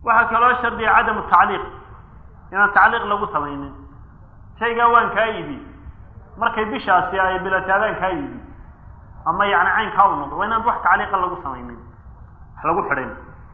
waxaa kaloo shardiya cadamu tacliiq inaan tacliiq lagu samaynin shaygaa waan kaa iibi markay bishaasi ay bilataadaan kaa iibi ama yani caynkaa u noqdo waa inaan wax tacliiqa lagu samaynin wax lagu xidhin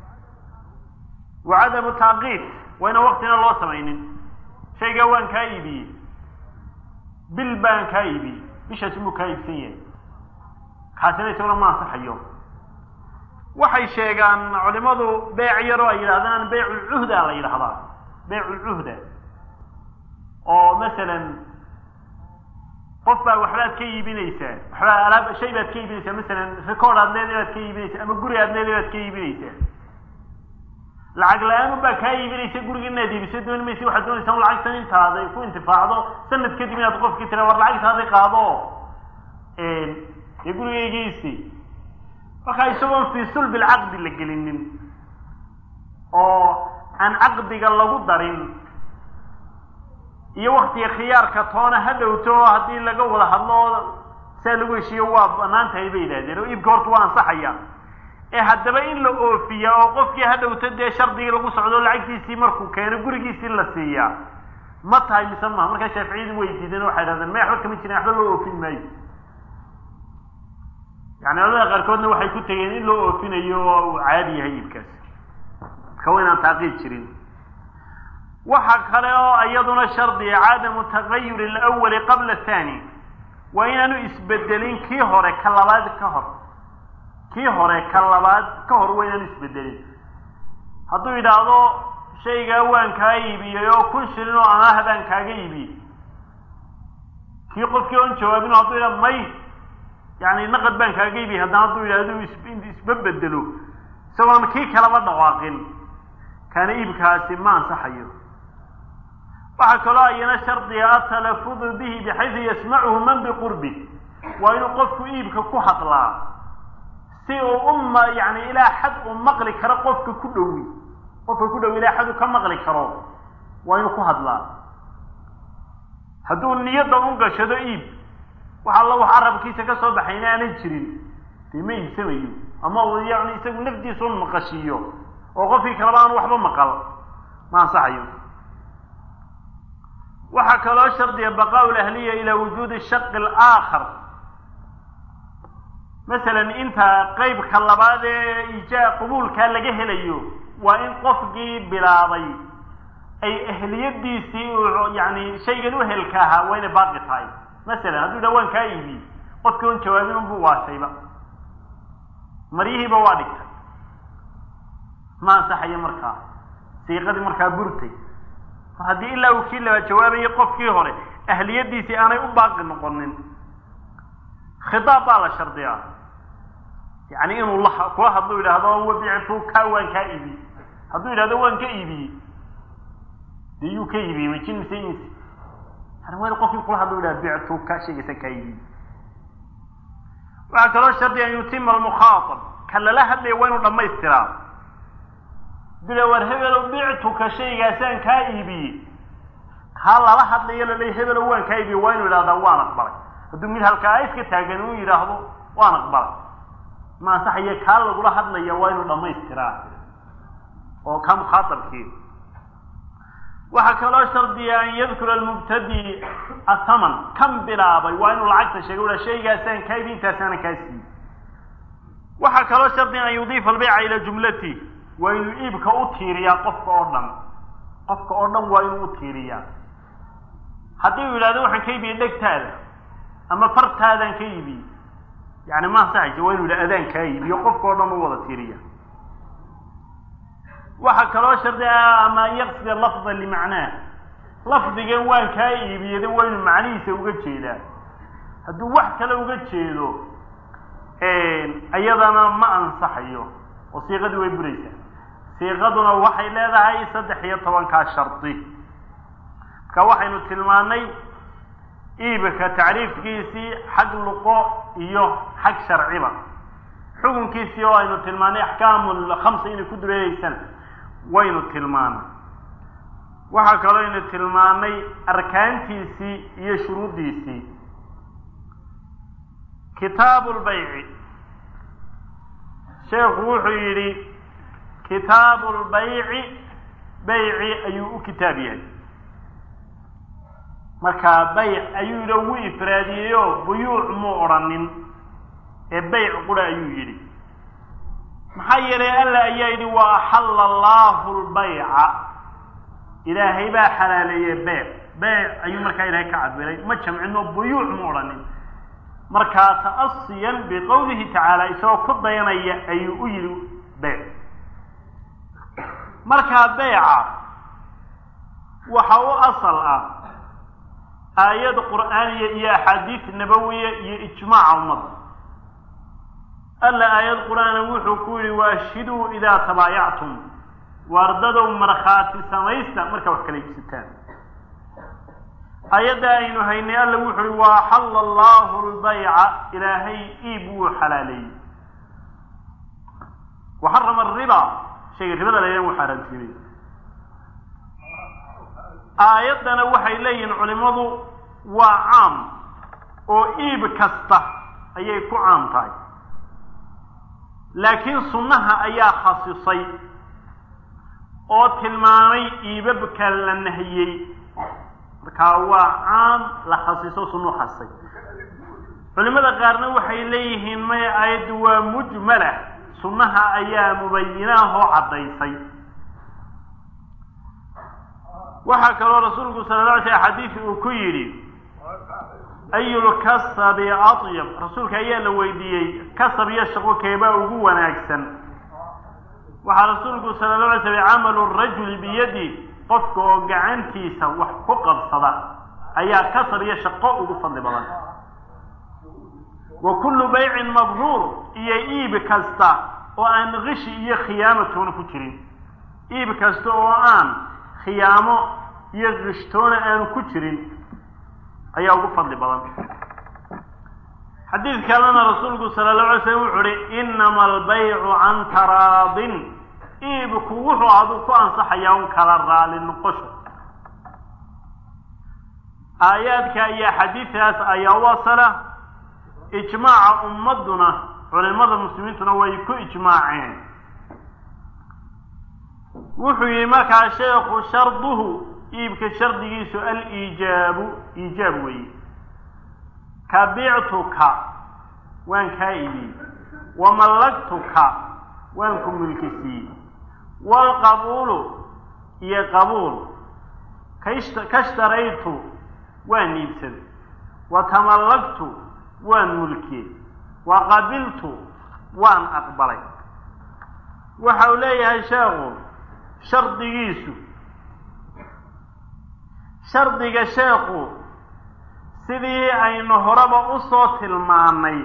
wa cadamu taaqiid waa inaan waktina loo samaynin shaygaa waan kaa iibiyey bil baan kaa iibiyey bishaasi muu kaa iibsan yahay kaasina isaguna ma ansaxayo waxay sheegaan culimadu beyc yaroo ay yidhahdaan beyculcuhda la yidhahdaa beyculcuhda oo masalan qof baa waxbaad ka iibinaysaa waxbaa alaab shay baad ka iibinaysaa masalan record aad leedahay baad ka iibinaysaa ama guri aad leedahay baad ka iibinaysaa lacag la-aan unbaa kaa iibinaysa guriga inaad iibiso dooni maysa waxaad doonaysaa un lacagtan intaada ku intifaacdo sanad kadib inaad qofkii tira war lacagtaadi qaado dee gurigaygiisi markaa isagoon fii sulbi lcaqdi la gelinin oo aan caqdiga lagu darin iyo waktiga khiyaarka toona ha dhowto haddii laga wada hadlo saa lagu heshiiyo waa banaan tahay bay yidhahdeen oo iibka horta waa ansaxaya ee haddaba in la oofiya oo qofkii ha dhowto dee shardigii lagu socdo lacagtiisii markuu keeno gurigiisii la siiyaa ma tahay mise maha markaa shaaficiyadu way diideen waxay dhahdeen may waxba kama jirin waxba loo oofin maayo yani culamada qaarkoodna waxay ku tegeen in loo oofinayo oo uu caadi yahay iibkaas marka waa inaan taaqiid jirin waxa kale oo iyaduna shardiya cadamu tagayuri alawali qabla athani waa inaanu isbedelin kii hore ka labaad ka hor kii hore ka labaad ka hor waa inaanu isbedelin hadduu yidhaahdo shaygaa waan kaa iibiyey oo kun shilin oo amaah baan kaaga iibiyey kii qofkii oon jawaabin hadduu yidhahdo may yani naqad baan kaaga iibiyey haddana hadduu yidhahdo isba bedelo isagoon kii kalaba dhawaaqin kaana iibkaasi ma ansaxayo waxaa kaloo ayana shardiga atalafudu bihi bixaysu yasmacuhu man biqurbi waa inuu qofku iibka ku hadlaa si uu uma yani ilaa xad uu maqli karo qofka ku dhowi qofka ku dhowi ilaa xad uu ka maqli karo waa inuu ku hadlaa hadduu niyadda u gashado iib wax alla wax carabkiisa ka soo baxayna aanan jirin dee ma iibsamayo ama uu yani isagu naftiisa un maqashiiyo oo qofkii kaleba aan waxba maqal ma ansaxayo waxaa kaloo shardiya baqaau lahliya ilaa wujuudi shaqi alaakhar masalan inta qeybka labaad ee ija qubuulkaa laga helayo waa in qofkii bilaabay ay ehliyadiisii yani shaygan uhelka ahaa waa inay baaqi tahay masalan hadduu yidhaha waan kaa iibiyey qofkii on jawaabin unbuu waashayba maryihiiba waa dhigtay ma ansaxayo markaa siiqadii markaa burtay mar haddii ilaa uu kii laba jawaabayay qofkii hore ahliyadiisii aanay u baaqi noqonin khitaab baa la shardiyaa yani inuu la kula hadlu yidhaahdo wabictu ka waan kaa iibiyey hadduu yidhahdo waan ka iibiyey dee yuu ka iibiyey majin mise insi yani waa in qofkii kula hadlu yidhahdo bictu ka sheegaysa kaa iibiyey waxaa kaloo shardiya an yutima almukhaatab ka lala hadlaya waa inuu dhamaystiraa dila war hebelo bictuka shaygaasaan kaa iibiyey kaa lala hadlayo lalay hebelo waan kaa iibiyey waa inuu yidhahdaa waan aqbalay hadduu mid halkaa iska taagan uu yidhaahdo waan aqbalay ma ansaxayo kaa lagula hadlaya waa inuu dhamaystiraa oo ka mukhaatabkii waxaa kaloo shardiya an yadkura almubtadi ataman kan bilaabay waa inuu lacagta sheegay ua shaygaasaan kaa iibi intaasaana kaa siiyey waxaa kaloo shardiya an yudiifa albeyca ilaa jumlati waa inuu iibka u tiiriyaa qofka oo dhan qofka oo dhan waa inuu u tiiriyaa haddii uu yidhahdo waxaan ka iibiyey dhegtaada ama fartaadaan ka iibiyey yani ma ansaxaysa waa inu yidhaha adaan kaa iibiyo qofka oo dhan u wada tiiriya waxaa kaloo shardi ah ama an yaqsida lafda limacnaah lafdigan waan kaa iibiyey waa inuu macnihiisa uga jeedaa hadduu wax kale uga jeedo iyadana ma ansaxayo oo siiqadii way buraysaa siiqaduna waxay leedahay saddex iyo tobankaa shardi marka waxaynu tilmaanay iibka tacriifkiisii xag luqo iyo xag sharciba xukunkiisii oo aynu tilmaanay axkaamu lkhamsa inay ku dureereysana waynu tilmaanay waxaa kaloo aynu tilmaanay arkaantiisii iyo shuruuddiisii kitaabu lbayci sheekhu wuxuu yidhi kitaabu lbayci bayci ayuu u kitaab yahay markaa bayc ayuu yidhi ugu ifraadiyeyo buyuuc muu odhanin ee bayc qura ayuu yidhi maxaa yeelay alla ayaa yidhi wa axalla allaahu lbayca ilaahay baa xalaaleeyey beyc beyc ayuu markaa ilaahay ka cabiray ma jamcino buyuuc mu odhanin markaa ta'asiyan biqowlihi tacaala isagoo ku dayanaya ayuu u yidhi beyc markaa beyca waxa u asal ah aayad qur'aaniya iyo axaadiis nabawiya iyo ijmaaca ummadda alla aayad qur-aana wuxuu ku yidhi waashhiduu idaa tabaayactum waardadow markhaati samaysta markaa wax kala iibsataan ayadda aynu haynay alla wuxu uhi wa axalla allahu lbayca ilaahay iib wuu xalaaleeyey waxarama ariba shayga ribada laydhan wuu xaaraantiimay aayaddana waxay leeyihiin culimadu waa caam oo iib kasta ayay ku caam tahay laakiin sunnaha ayaa khasisay oo tilmaamay iibabka la nahiyey markaa waa caam la khasiso sunnu khasisay culimada qaarna waxay leeyihiin maya aayaddu waa mujmala sunnaha ayaa mubayinaahoo caddaysay waxaa kaloo rasuulku sala la alay slam xadiisi uu ku yidhi ayulkasabi atyab rasuulka ayaa la weydiiyey kasab iyo shaqo keebaa ugu wanaagsan waxaa rasuulku sala la alay slam camalu rajuli biyadi qofka oo gacantiisa wax ku qabsada ayaa kasab iyo shaqo ugu fadli badan wa kullu baycin mabruur iyo iib kasta oo aan kishi iyo khiyaamatoona ku jirin iib kasta oo aan khiyaamo iyo kishtoona aanu ku jirin ayaa ugu fadli badan xadiid kalena rasuulku sala allahu alay slam wuxu uhi inama albaycu can taraadin iibku wuxuu aduu ku ansaxayaa un kala raali noqosho aayaadka iyo xadiidkaas ayaa u asala ijmaaca ummadduna culimada muslimiintuna way ku ijmaaceen wuxuu yihi markaa sheekhu sharduhu iibka shardigiisu aliijaabu iijaab weeye kabictuka waan kaa iibiyey wamallagtuka waan ku mulkisiiyey waalqabuulu iyo qabuul kashtaraytu waan iibsaday wa tamallagtu waan mulkiyey wa qabiltu waan aqbalay waxa uu leeyahay sheekhu shardigiisu shardiga sheekhu sidii aynu horeba usoo tilmaanay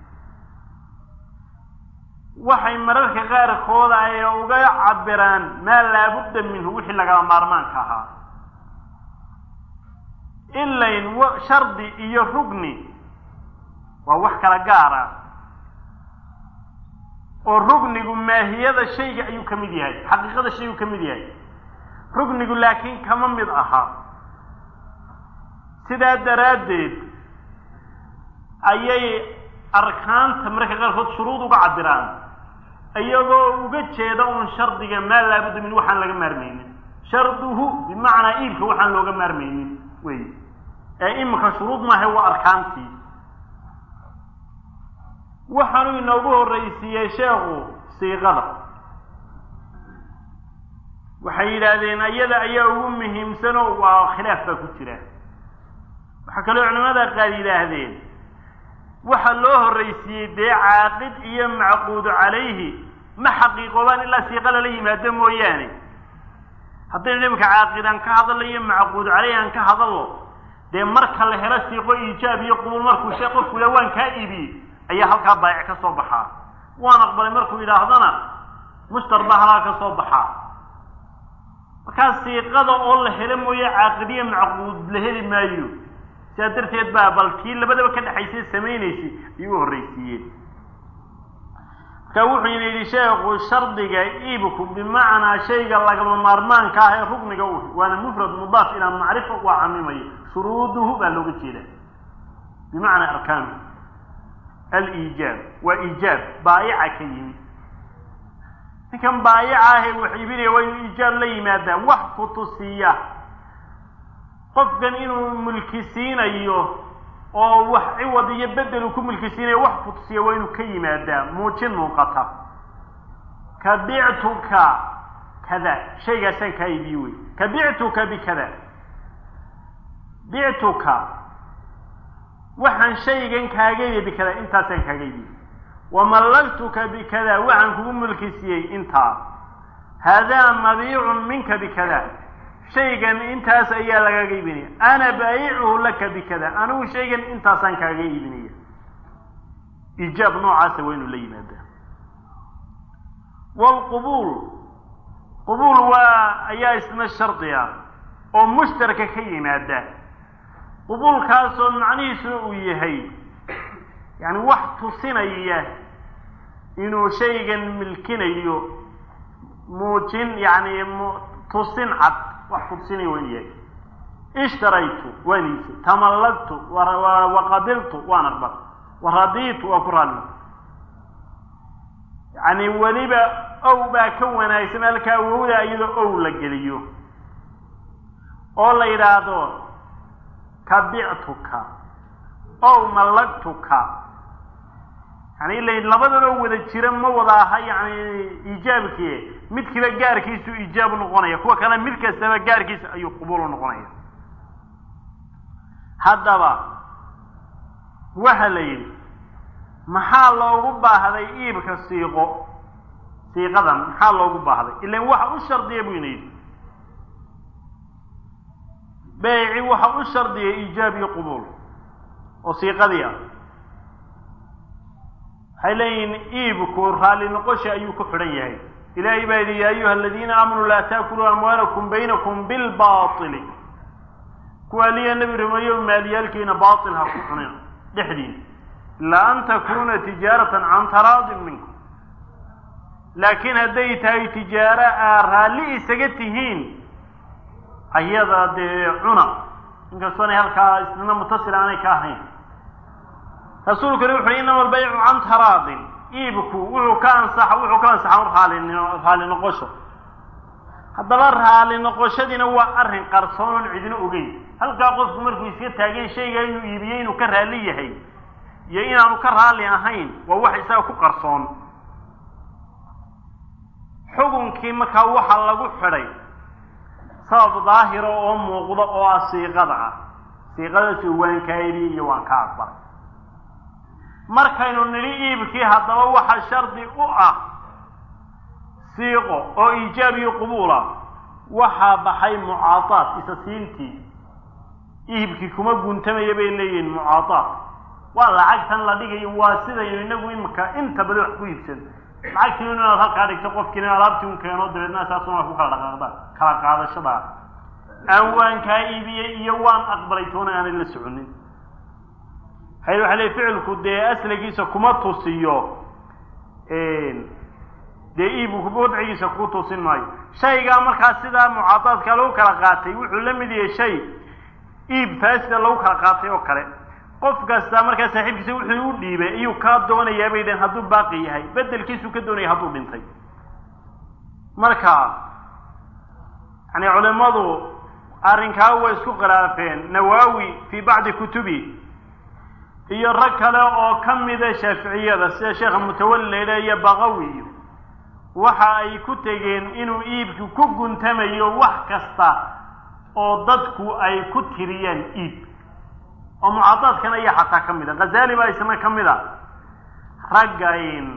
waxay mararka qaarkooda ay uga cabiraan maa laabudda minhu wixii lagaba maarmaanka ahaa ilayn shardi iyo rugni waa wax kala gaar ah oo rugnigu maahiyada shayga ayuu ka mid yahay xaqiiqada shayguu ka mid yahay rugnigu laakiin kama mid aha sidaa daraaddeed ayay arkaanta mararka qaarkood shuruud uga cabiraan iyagoo uga jeeda uun shardiga maa laabudda min waxaan laga maarmaynin sharduhu bimacnaa iibka waxaan looga maarmaynin wey ee iminka shuruud maaha waa arkaantii waxaanuu inoogu horraysiiyey sheekhu siiqada waxay yidhaahdeen iyada ayaa ugu muhiimsanoo waa khilaaf baa ku jira waxaa kaloo culimada qaar yidhaahdeen waxa loo horraysiiyey dee caaqid iyo macquudu calayhi ma xaqiiqoobaan ilaa siiqa lala yimaado mooyaane haddaynu iminka caaqidaan ka hadallo iyo macquudu calayhi aan ka hadallo dee marka la helo siiqo iijaab iyo qubuul markuu shee qofku ila waan kaa iibiyey ayaa halkaa baayic ka soo baxaa waan aqbalay markuu yidhaahdana mushtar baa halkaa ka soo baxaa markaa siiqada oo la helo mooye caaqidiya macquud la heli maayo sidaa darteed baa bal kii labadaba ka dhexaysay samaynaysay ayuu u horraysiiyeen marka wuxuu yidhi sheekhu shardiga iibku bimacnaa shayga lagama maarmaanka ah ee rugniga u waana mufrad mudaaf ilaa macrifa waa camimaya shuruuduhu baa looga jeeda bimacnaa arkaanu aliijaab waa iijaab baayica ka yimid ninkan baayaca ahee wax iibinaya waa inuu iijaab la yimaadaa wax ku tusiya qofkan inuu mulki siinayo oo wax ciwad iyo bedel uu ku mulki siinayo wax ku tusiya waa inuu ka yimaadaa muujin muuqata ka bictuka kada shaygaasaan kaa iibiye wey ka bictuka bikada bictuka waxaan shaygan kaaga iibiye bikada intaasaan kaaga iibiye wamallaktuka bikada waxaan kugu mulki siiyey intaa haadaa mabiicun minka bikada shaygan intaas ayaa lagaaga iibinaya ana baayicuhu laka bikada anigu shaygan intaasaan kaaga iibinaya iijaab noocaasa waa inuu la yimaadaa waalqubuul qubuul waa ayaa isna shardi ah oo mushtaraka ka yimaada qubuulkaasoo macnihiisuna uu yahay yani wax tusinaya inuu shaygan milkinayo muujin yani tusin cad wax kutusinaya waa inu yahay ishtaraytu waan iibsay tamallagtu waqabiltu waan aqbal waradiitu waa ku raalli yani weliba ow baa ka wanaagsan halkaa awowda iyadoo ow la geliyo oo la yidhaahdo kabictuka ow mallagtuka yani ila labadanoo wada jira ma wada aha yani iijaabkii mid kiba gaarkiisu iijaabu noqonaya kuwa kale mid kastaba gaarkiisa ayuu qubuulu noqonaya haddaba waxa la yidhi maxaa loogu baahday iibka siiqo siiqadan maxaa loogu baahday ilan waxa u shardiya buu ina yidhi beyci waxa u shardiya iijaab iyo qubuul oo siiqadii ah waxay leeyihiin iibku raalli noqosha ayuu ku xidhan yahay ilaahay baa yidhi yaa ayuha aladiina aamanuu laa taakuluu amwaalakum baynakum bilbaili kuwa liya nebi rumeeyo maaliyaalkiina baail ha ku cunin dhexdiina ilaa an takuna tijaaratan can taraadin minkum laakiin hadday tahay tijaaro aa raalli isaga tihiin ayada dee cuna inkastoonay halkaa isnina mutasil aanay ka ahayn rasuulkuna wuxu uhi inama albaycu can taraadin iibku wuxuu ka ansaxa wuxuu ka ansaxa raali raali noqosho haddaba raali noqoshadiina waa arrin qarsoon oon cidina ogeyn halkaa qofku markuu iska taagay shaygaa inuu iibiyey inuu ka raalli yahay iyo inaanu ka raalli ahayn waa wax isaga ku qarsoon xukunkii markaa waxaa lagu xidhay sabab daahira oo muuqda oo ah siiqada ah siiqadaasoo waan kaa iibiye iyo waan ka aqbalay markaynu nidhi iibkii haddaba waxa shardi u ah siiqo oo iijaab iyo qubuula waxaa baxay mucaadaad isa siintii iibkii kuma guntamaya bay leeyihiin mucaadaad waa lacagtan la dhigayo waa sidaynu inagu imika inta badan wax ku iibsan lacagtii inaad halkaa dhigto qofkiina alaabtii un keeno dabeedna saasuna ku kala dhaqaaqda kala qaadashada aan waan kaa iibiyey iyo waan aqbalay toona aanay la soconin hay waxa le ficilku dee asligiisa kuma tusiyo dee iibku wadcigiisa ku tusin maayo shaygaa markaa sidaa mucaadaadka lagu kala qaatay wuxuu la mid yahay shay iib faasida lagu kala qaatay oo kale qof kasta markaa saaxiibkiisa wuxuu u dhiibay ayuu kaa doonayaa bay dhaheen hadduu baaqi yahay bedelkiisuu ka doonaya hadduu dhintay marka yani culimadu arrinkaa way isku khilaafeen nawaawi fii bacdi kutubi iyo rag kale oo ka mida shaaficiyada sida sheekha mutawalli la yidhaha iyo baqawi iyo waxa ay ku tegeen inuu iibku ku guntamayo wax kasta oo dadku ay ku tiriyaan iib oo mucaadaadkan ayaa xataa ka mid a khazali baa isna ka mid a raggayn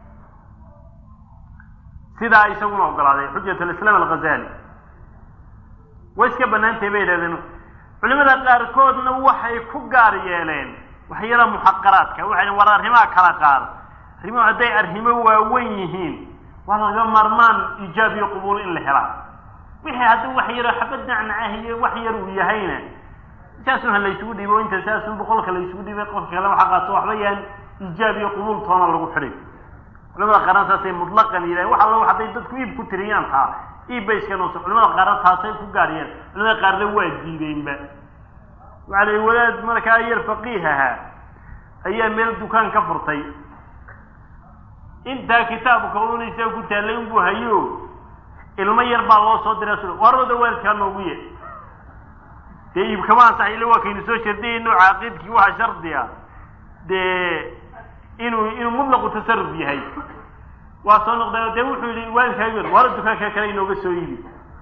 sidaa isaguna ogolaaday xujat alislaam alghazali way iska banaantahay bay yidhahdeen culimada qaarkoodna waxay ku gaar yeeleen waxyada muxaqaraadka waxay war arrimaha kala qaad arrimuhu hadday arrimo waaweyn yihiin waa laga marmaan iijaab iyo qubuul in la helaa wixii haddii wax yaro xabad nacnacah iyo wax yar uu yahayna saasun ha laysugu dhiibo inta saasun boqolka laysugu dhiibay qofka kale waxa qaato waxba yaan iijaab iyo qubuul toona lagu xidhay culimada qaarna saasay mutlaqan yidhahen wax alla hadday dadku iib ku tiriyaan taa iib bay iska noosa culimada qaarna taasay ku gaariyeen culimada qaarna waa diideenba waxaa la wadaad markaa yar faqiih ahaa ayaa meel dukaan ka furtay intaa kitaabka unaysa ku taallay unbuu hayo ilmo yar baa loo soo diray su warooda waalidkaa noogu ye dee iibkama ansax ila waa kaynu soo shardiyayno caaqidkii waxaa shardiga dee inuu inuu mutlaqu tasaruf yahay waa soo noqdeen dee wuxuu yihi waalidkaa wara dukaanka kale inooga soo iibi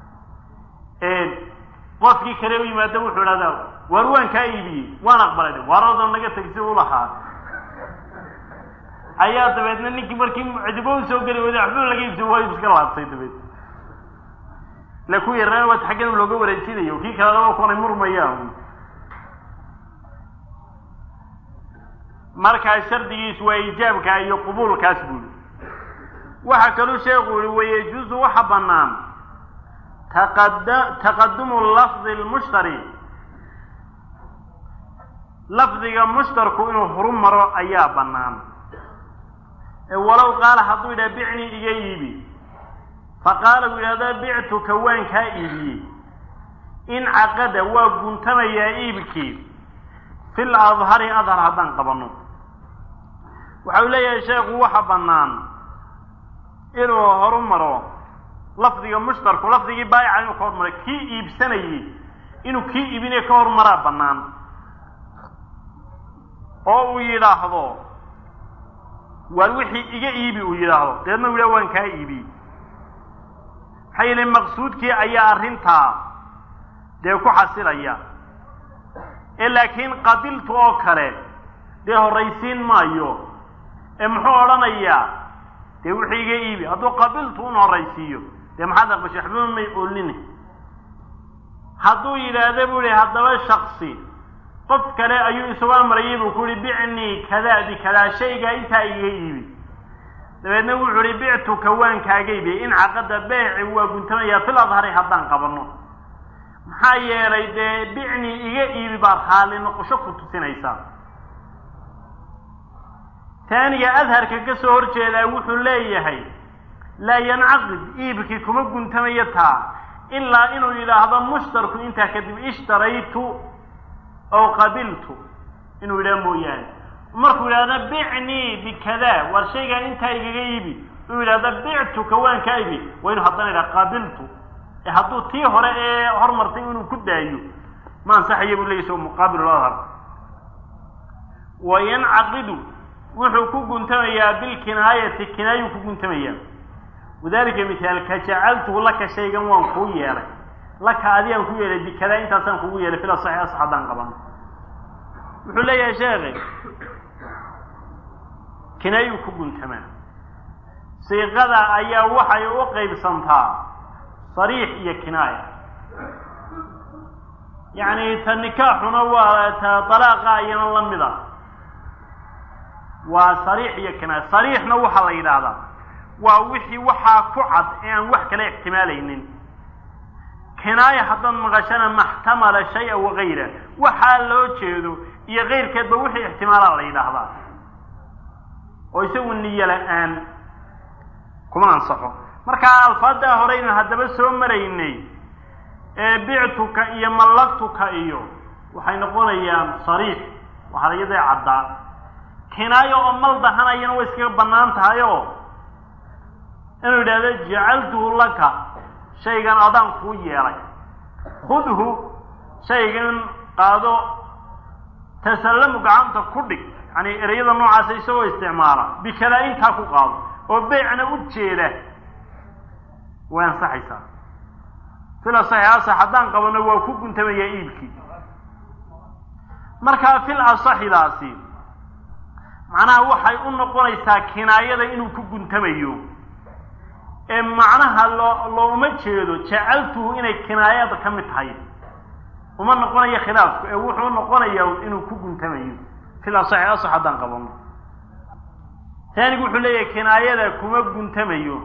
qofkii kale u yimaado wuxuu idhahdaa waar waan kaa iibiyey waan aqbalay waarooda naga tag si u lahaa ayaa dabeedna ninkii markii cidibo u soo geli wada waxba laga iibso waa iska laabtay dabeed ila ku yaraan waad xaggan looga wareejinayo kii kalena waa kuwanay murmayaan markaa shardigiisu waa ijaabka iyo qubuulkaas buuli waxaa kaluu sheekhu yihi wayajuusu waxa bannaan taqada taqadumu lafdi lmushtari lafdiga mushtarku inuu horu maro ayaa bannaan walow qaala hadduu yidhaha bicnii iga iibi faqaala uu yidhahda bictuka waan kaa iibiyey in caqada waa guntamayaa iibkii fil adhari adhar haddaan qabanno waxa uu leeyahay sheekhu waxa bannaan inuu horu maro lafdiga mushtarku lafdigii baayica inuu ka hormaro kii iibsanayey inuu kii iibinaya ka hormaraa bannaan oo uu yidhaahdo waar wixii iga iibi uu yidhaahdo deedna u yidhaha waan kaa iibiyey maxaa yeele maqsuudkii ayaa arrintaa dee ku xasilaya ee laakiin qabiltu oo kale dee horraysiin maayo ee muxuu odhanayaa dee wixii iga iibi hadduu qabiltu un horraysiiyo dee maxaad aqbashay waxbaba may oolini hadduu yidhaahda buu yihi haddaba shaksi qof kale ayuu isugu amrayay buu ku yihi bicnii kadaa bikadaa shaygaa intaa iga iibi dabeedna wuxuu ihi bictuka waan kaaga iibiyey in caqada beeci waa guntamayaa fil adhari haddaan qabanno maxaa yeelay dee bicnii iga iibi baad raali noqosho ku tusinaysaa taaniga adharka ka soo horjeedaa wuxuu leeyahay laa yancaqid iibkii kuma guntamayo taa ilaa inuu yidhaahdo mushtarku intaa kadib ishtaraytu ow qabiltu inuu yidhaha mooyaane markuu yidhahdo bicnii bikada war shaygaa intaa igaga iibi uu yidhahdo bictuka waan kaa ibi waa inuu haddana yidhaha qabiltu ee hadduu tii hore ee hormartay inuu ku daayo ma ansaxaya buu leeyay so muqaabil adhar wa yancaqidu wuxuu ku guntamayaa bilkinaayati kinaayuu ku guntamayaa wadalika mithaalka jacaltuhu laka shaygan waan kuu yeelay laka adigaan ku yeelay bikadaa intaasaan kugu yeelay fila saxi asax haddaan qabano wuxuu leeyahay sheekhi kinaayuu ku guntamaa siiqada ayaa waxay u qaybsantaa sariix iyo kinaaya yacni ta nikaaxuna waa ta dalaaqa ayana la mid a waa sariix iyo kinaaya sariixna waxaa la yidhaahdaa waa wixii waxaa ku cad ee aan wax kala ixtimaalaynin kinaaya haddaad maqashana maxtamala shay-a wagayra waxaa loo jeedo iyo kayrkeedba wixii ixtimaalaa la yidhaahdaa oo isagu niyo la-aan kuma ansaxo markaa alfaadaa horeynu haddaba soo maraynay ee bictuka iyo mallaktuka iyo waxay noqonayaan sariix waxaa iyadee caddaa kinaayo oo mal dahanayana way iskaga bannaan tahay oo inuu yidhahdo jacaltuhu laka shaygan adaan kuu yeelay khudhu shaygan qaado tasallamu gacanta ku dhig yani ereyada noocaasa isagoo isticmaala bikadaa intaa ku qaado oo beycna u jeeda way ansaxaysaa fil asaxi asax haddaan qabano waa ku guntamayaa iibkii markaa fil asaxidaasi macnaha waxay u noqonaysaa kinaayada inuu ku guntamayo ee macnaha loo looma jeedo jacaltuhu inay kinaayada ka mid tahay uma noqonayo khilaafku ee wuxuu noqonayaa inuu ku guntamayo fil asaxi asax haddaan qabano taanigu wuxuu leeyahay kinaayada kuma guntamayo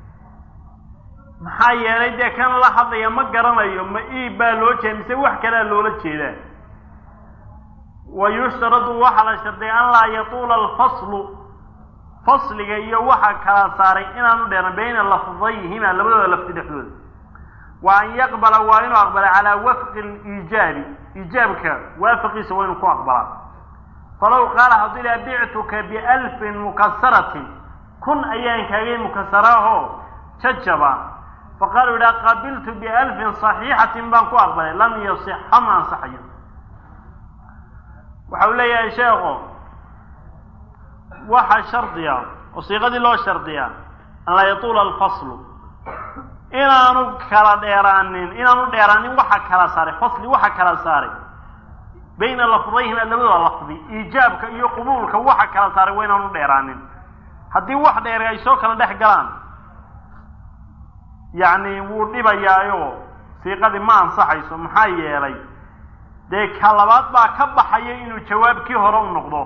maxaa yeelay dee kan la hadlaya ma garanayo ma iib baa loo jeeda mise wax kalea loola jeedaa wa yushtaradu waxaa la shardiya an laa yatuula alfaslu fasliga iyo waxa kala saaray inaanu dheeran bayna lafdayhima labadooda lafdi dhexdooda wa an yaqbala waa inuu aqbala calaa wafqi liijaabi iijaabka waafaqiisa waa inuu ku aqbalaa falaw qaala hadduu ilaha bictuka bialfin mukasaratin kun ayaan kaagay mukasaraahoo jajaba faqaaluu idhaha qabiltu bialfin saxiixatin baan ku aqbalay lam yasixa ma ansaxayo waxa uu leeyahay sheekhu waxa shardiya oo siiqadii loo shardiyaa an laa yatuula alfaslu inaanu kala dheeraanin inaanu dheeraanin waxa kala saaray fasli waxa kala saaray bayna lafdayhima labadooda lafdi iijaabka iyo qubuulka waxa kala saaray waa inaanu dheeraanin haddii wax dheer ay soo kala dhex galaan yacni wuu dhibayaayo siiqadii ma ansaxayso maxaa yeelay dee ka labaad baa ka baxaya inuu jawaabkii hore u noqdo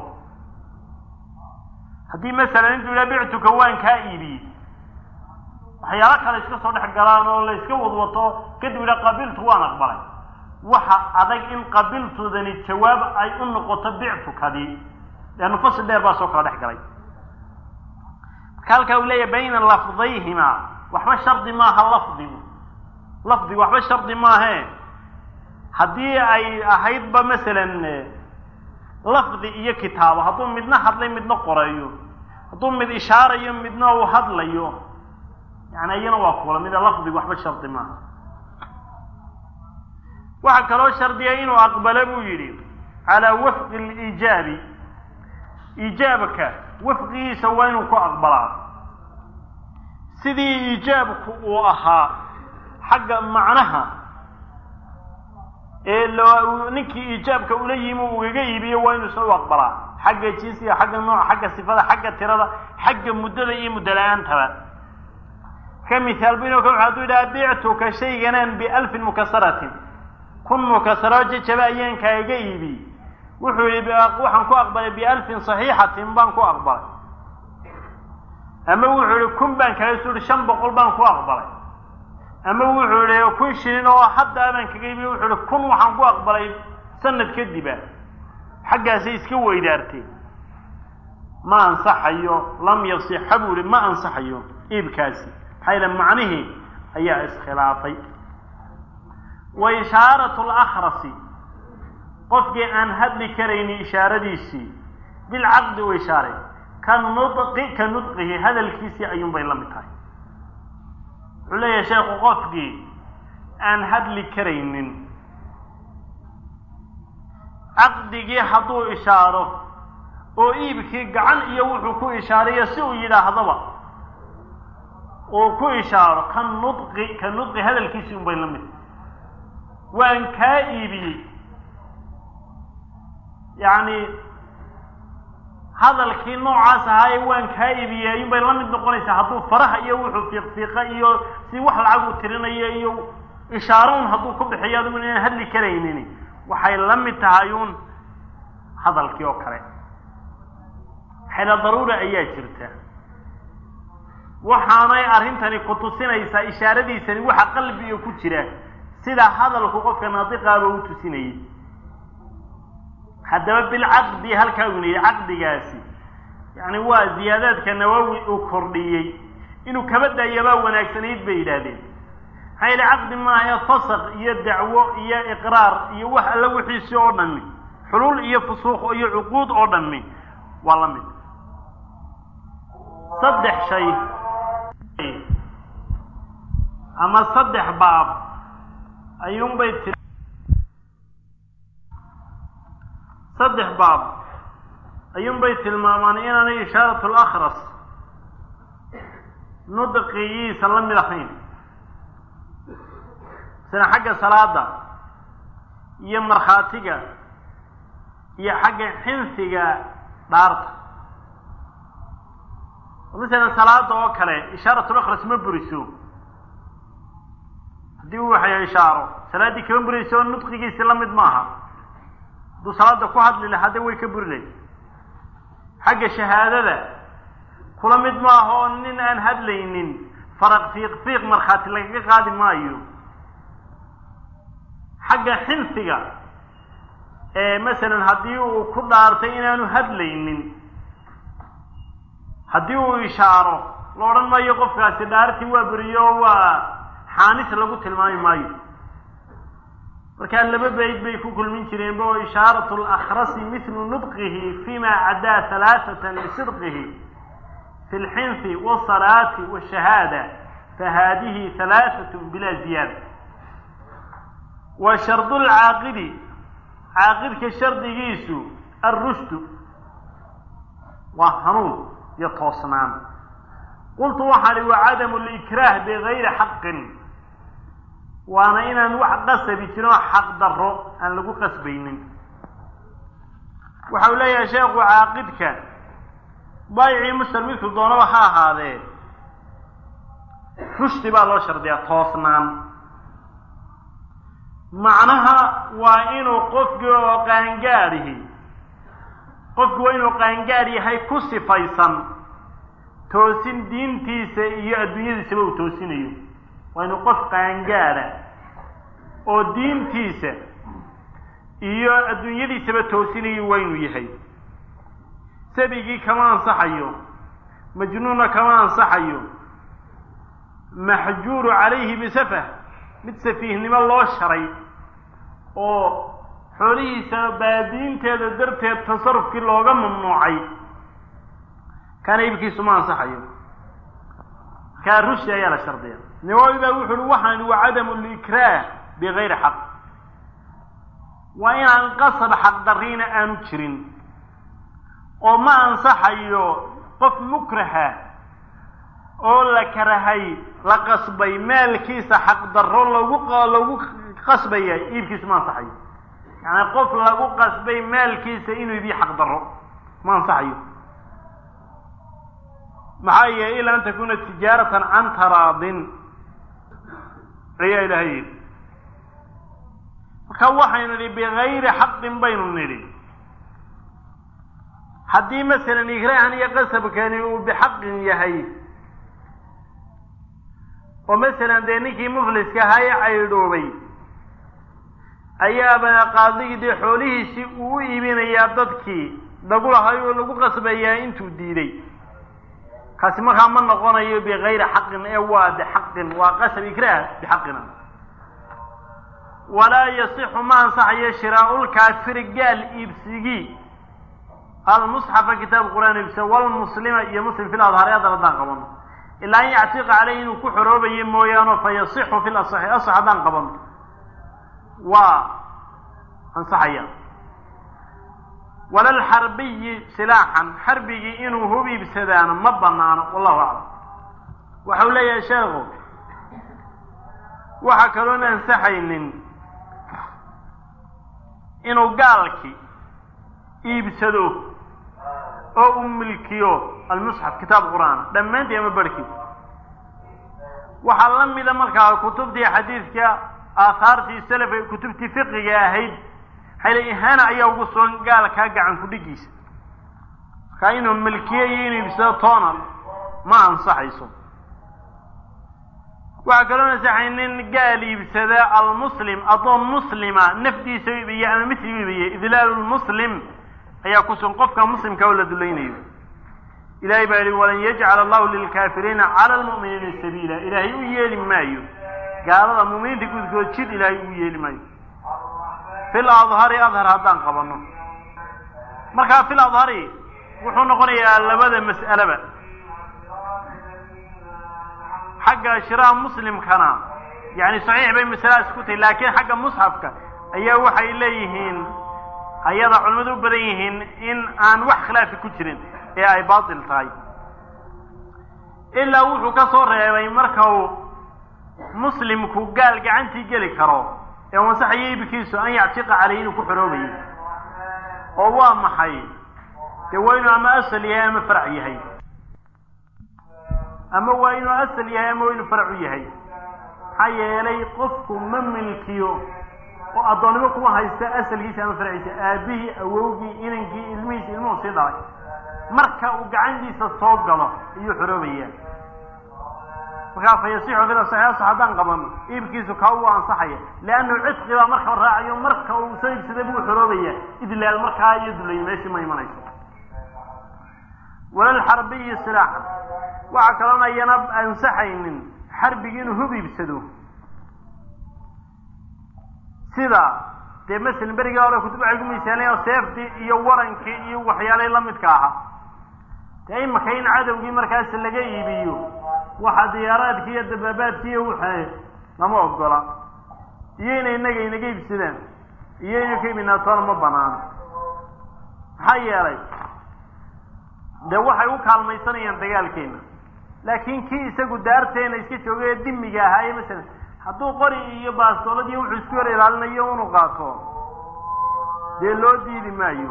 haddii masalan intuu yidhaha bictuka waan kaa iibiyey waxyaalo kale iska soo dhex galaan oo la iska wadwato kadib yidhaha qabiltu waan aqbalay waxa adag in qabiltudani jawaab ay u noqoto bictukadii leannu fasl dheer baa soo kala dhex galay marka halkaa uu leeyahay bayna lafdayhima waxba shardi maaha lafdigu lafdigu waxba shardi maahe haddii ay ahaydba masalan lafdi iyo kitaabo hadduu midna hadlay midna qoreeyo hadduu mid ishaarayo midna uu hadlayo yani iyana waa kula mida lafdigu waxba shardi maaha waxaa kaloo shardiya inuu aqbalo buu yidhi calaa wafqi liijaabi iijaabka wafqigiisa waa inuu ku aqbalaa sidii iijaabku uu ahaa xagga macnaha ee lo ninkii iijaabka ula yimi uu igaga iibiyo waa inuu isna u aqbalaa xagga jinsiga xagga nooca xagga sifada xagga tirada xagga muddada iyo muddo la-aantaba ka mihaal bu inu ka hadduu yidhaha bictuka shayganaan bialfin mukasaratin kun mukasaro jajaba ayaan kaaga iibi wuxuu yihi waxaan ku aqbalay bialfin saxiixatin baan ku aqbalay ama wuxuu yihi kun baan kaga soo yihi shan boqol baan ku aqbalay ama wuxuu yihi kun shilin oo haddaa baan kaga iibiy wuxuu yihi kun waxaan ku aqbalay sanad kadiba xaggaasay iska weydaarteen ma ansaxayo lam yasixa buu yihi ma ansaxayo iibkaasi maxaa yidhaha macnihii ayaa iskhilaafay wa ishaaratu lakhrasi qofkii aan hadli karaynin ishaaradiisii bilcaqdi u ishaaray ka nudqi ka nudqihi hadalkiisii ayuun bay la mid tahay wuxuu leeyahay sheekhu qofkii aan hadli karaynin caqdigii hadduu ishaaro oo iibkii gacan iyo wuxuu ku ishaarayo si uu yidhaahdaba uu ku ishaaro ka nudqi ka nudqi hadalkiisii un bay la mid tahay waan kaa iibiyey yacni hadalkii noocaas ahaaye waan kaa iibiyey ayuun bay la mid noqonaysaa hadduu faraha iyo wuxuu fiiqfiiqa iyo si wax lacag uu tirinayo iyo ishaaro un hadduu ku bixiyo adigu inaan hadli karaynin waxay la mid tahay uun hadalkii oo kale xela daruura ayaa jirta waxaanay arrintani ku tusinaysaa ishaaradiisani waxa qalbiga ku jira sida hadalku qofka naadiqaaba u tusinayay haddaba bilcaqdi halkaa uu yidhi caqdigaasi yacni waa ziyaadaadka nawowi uu kordhiyey inuu kaba daayabaa wanaagsanayd bay yidhaahdeen maxaa yidhi caqdi maaha fasaq iyo dacwo iyo iqraar iyo wax alla wixiisi oo dhami xuluul iyo fusuuq iyo cuquud oo dhami waa la mid saddex shay ama saddex baab ayuunbay ti saddex baab ayuunbay tilmaamaan inaanay ishaaratu lakhras nudqigiisa la mid ahayn sida xagga salaada iyo markhaatiga iyo xagga xinsiga dhaarta masalan salaada oo kale ishaarat lakhras ma buriso haddii uu waxay ishaaro salaaddii kama burayso oo nudqigiisi la mid maaha hadduu salaada ku hadli lahaa de way ka buri layd xagga shahaadada kula mid maaha oo nin aan hadlaynin faraq fiiq fiiq markhaati lagaga qaadi maayo xagga xinsiga ee masalan haddii uu ku dhaartay inaanu hadlaynin haddii uu ishaaro la odhan maayo qofkaasi dhaartii waa beriyo waa xaanis lagu tilmaami maayo markaa laba bayd bay ku kulmin jireenba oo ishaaratu lakhrasi mithlu nudqihi fima cadaa halaathatan lisidqihi fi lxinfi wasalaati washahaada fahaadihi halaaثat bila ziyaada wa shardu lcaaqidi caaqidka shardigiisu alrushdu waa hanuun iyo toosnaan qultu waxaan ihi wacadamu likraah bigayri xaqin waana inaan wax qasabi jirin oo xaq daro aan lagu qasbaynin waxa uu leeyahay sheekhu caaqidka baayicii mushtar midku doonaba ha ahaadee rushdi baa loo shardiyaa toosnaan macnaha waa inuu qofkii oo qaangaadhihi qofku waa inuu qaangaadh yahay ku sifaysan toosin diintiisa iyo adduunyadiisaba uu toosinayo waa inuu qof qaangaadha oo diintiisa iyo adduunyadiisaba toosinayo waa inuu yahay sabigii kama ansaxayo majnuunna kama ansaxayo maxjuuru calayhi bisafah mid safiihnimo loo sharay oo xoolihiisa baadiinteeda darteed tasarufkii looga mamnuucay kana iibkiisu ma ansaxayo kaa rushdi ayaa la shardiya nawawi baa wuxu uhi waxaan wa cadamu likraah bigayri xaq waa inaan qasab xaqdarriina aanu jirin oo ma ansaxayo qof mukraha oo la karahay la qasbay maalkiisa xaqdarro lagu lagu qasbaya iibkiisu ma ansaxayo yaani qof lagu qasbay maalkiisa inuu iibiyo xaqdarro ma ansaxayo maxaa yeelay ilaa an takuna tijaaratan can taraadin ayaa ilahay yidhi marka waxaynu nidhi bigayri xaqin baynu nidhi haddii masalan ikraahan iyo qasabkani uu bixaqin yahay oo masalan dee ninkii mufliska ahaa ee caydhoobay ayaaba qaadigii dee xoolihiisii uu u iibinayaa dadkii lagu lahay oo lagu qasbayaa intuu diiday kaasi markaa ma noqonayo bigayri xaqin ee waa bixaqin waa qasab ikraah bixaqina walaa yasixu ma ansaxayo shiraa'ulkaafiri gaal iibsigii almusxafa kitaab qur'aan iibsa walmuslima iyo muslim fil adhaari haddana haddaan qabano ilaa an yactiqa caleyhi inuu ku xoroobayo mooyaano fa yasixu fi lasaxi asax haddaan qabano waa ansaxaya walalxarbiyi silaaxan xarbigii inuu hub iibsadaana ma banaano wallahu aclam waxau leeyahay sheekhu waxaa kaloon ansaxaynin inuu gaalki iibsado oo uu milkiyo almusxaf kitaab qur-aan dhammaantii ama barhkii waxaa la mida markaa kutubtii xadiidka aathaartii salafa kutubtii fiqiga ahayd xayla ihaana ayaa ugu sugan gaalkaa gacan ku-dhigiisa markaa inuu milkiyo iyo inuu iibsado toona ma ansaxayso waxaa kaloo ansaxaynin gaal iibsada almuslim addoon muslima nafdiisa u iibiya ama misli u iibiya idlaalu lmuslim ayaa ku sugan qofka muslimka oo la dulaynayo ilahay baa yihi walan yajcala allahu lilkaafiriina cala lmu'miniina sabiila ilaahay u yeeli maayo gaalada mu'miniinta gudkood jid ilaahay u yeeli maayo fil adhari adhar haddaan qabano markaa fil adhari wuxuu noqonayaa labada mas'aleba xagga shiraha muslimkana yani saxiix bay masaladaas ku tahay laakiin xagga musxafka ayaa waxay leeyihiin ayada culimmadu u badan yihiin in aan wax khilaafi ku jirin ee ay baatil tahay ilaa wuxuu ka soo reebay marka uu muslimku gaal gacantii geli karo ee masaxaya iibkiisu an yactiqa caleyh inuu ku xoroobayo oo waa maxay dee waa inuu ama asal yahay ama farac yahay ama waa inuu asal yahay ama waa inuu farac u yahay maxaa yeelay qofku ma milkiyo oo addoonnimo kuma haysta asalkiisa ama farciisa aabihii awowgii inankii ilmihiisa ilmuhu sii dhalay marka uu gacantiisa soo galo ayuu xoroobayaa markaa fa yasixu fil saxiix haddaan qabano iibkiisu kaa uu ansaxaya leannahu cidqi baa marka raacayo marka uu soo iibsaday buu xoroobaya idlaal markaa iyo dulay meeshii ma imanayso walalxarbiyi silaaxan waxaa kaloon ayana ansaxaynin xarbigi inuu hub iibsado sida dee masalan berigii hore kutub waxay ku miisaaleen oo seeftii iyo warankii iyo waxyaalay la midka ahaa dee imaka in cadowgii markaas laga iibiyo waxa diyaaraadki iyo dabaabaadki iyo waxa lama ogola iyo inay inaga inaga iibsadaan iyo inay ka iibinaa toona ma banaano maxaa yeelay dee waxay u kaalmaysanayaan dagaalkeena laakiin kii isagu daarteena iska joogay ee dimiga ahaaye masalan hadduu qori iyo baastoolad iyo wuxuu isku hor ilaalinayo unu qaato dee loo diidi maayo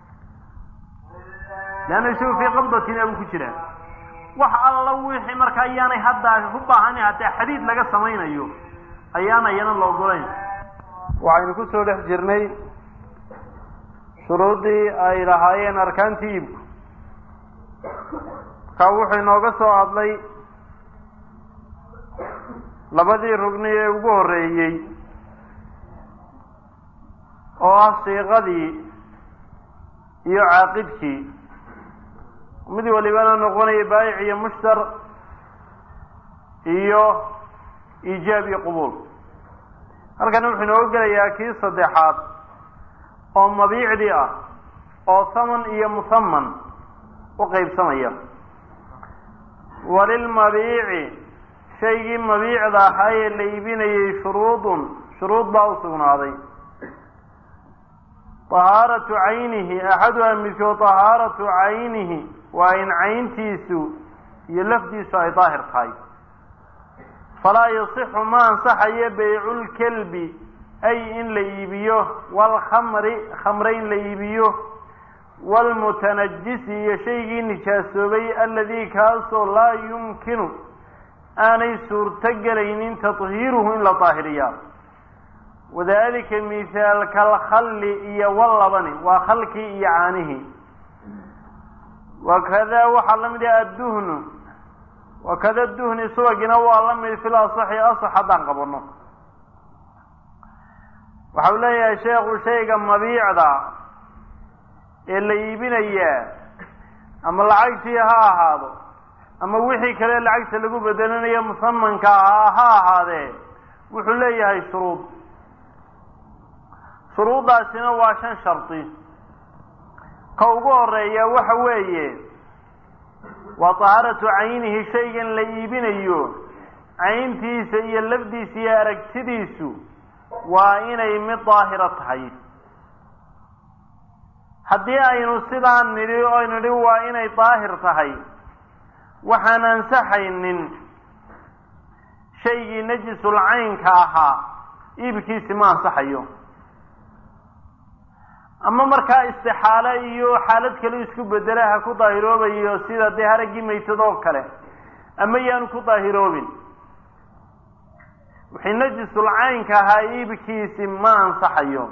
leanna isagu fii qabdatina buu ku jiraa wax alla wixii marka ayaanay hadda u baahani haddee xadiid laga samaynayo ayaana iyana la ogolayn waxaynu ku soo dhex jirnay shuruuddii ay lahaayeen arkaantii iibku markaa wuxuu inooga soo hadlay labadii rugni ee ugu horreeyey oo ah siiqadii iyo caaqidkii mid walibana noqonaya baayic iyo mushtar iyo iijaab iyo qubuul halkana wuxuu inooga gelayaa kii saddexaad oo mabiicdii ah oo thaman iyo musaman u qaybsamaya walilmabiici shaygii mabiicda ahaa ee la iibinayay shuruudun shuruud baa u sugnaaday tahaaratu caynihi axaduha midkood tahaaratu caynihi waa in cayntiisu iyo lafdiisu ay daahir tahay falaa yasixu ma ansaxayo bayculkelbi ay in la iibiyo waalkhamri khamre in la iibiyo waalmutanajisi iyo shaygii nijaasoobay aladii kaasoo laa yumkinu aanay suurto gelaynin tathiiruhu in la daahiriyaa wadalika mithaalka alkhalli iyo wallabani waa khalkii iyo caanihii wakada waxaa la mid ah adduhnu wakada duhni subagina waa la mid fil asaxi asax haddaan qabano waxau leeyahay sheekhu shayga mabiicda ee la iibinayaa ama lacagtii ha ahaado ama wixii kale lacagta lagu bedelanayo musamanka ahaa ha ahaadee wuxuu leeyahay shuruud shuruuddaasina waa shan shardi ka ugu horeeya waxa weeye waa tahaaratu caynihi shaygan la iibinayo cayntiisa iyo lafdiisa iyo aragtidiisu waa inay mid daahira tahay haddii aynu sidaa nidhi oo nidhi waa inay daahir tahay waxaan ansaxaynin shaygii najisul caynka ahaa iibkiisi ma ansaxayo ama markaa istixaale iyo xaalad kale isku bedela ha ku daahiroobayo sida dee haraggii maytadoo kale ama yaanu ku daahiroobin wixii najisul caynka ahaa iibkiisi ma ansaxayo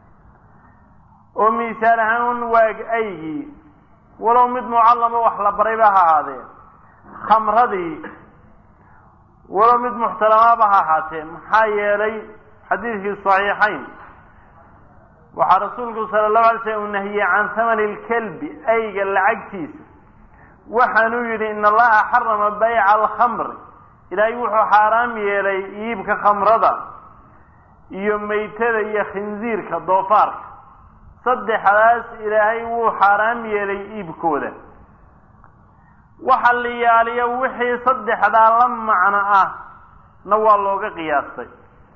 oo misaal ahaan waag aygii walow mid mucallamo wax la barayba ha ahaadee khamradii walow mid muxtaramaaba ha ahaatee maxaa yeelay xadiidkii saxiixayn waxaa rasuulku sala allahu alay slam uu nahiyey can thamani lkelbi ayga lacagtiisa waxaanuu yidhi in allaha xarama bayca alkhamri ilaahay wuxuu xaaraam yeelay iibka khamrada iyo maytada iyo khinsiirka doofaarka saddexdaas ilaahay wuu xaaraam yeelay iibkooda waxa la yaaliyo wixii saddexdaa la macno ah na waa looga qiyaastay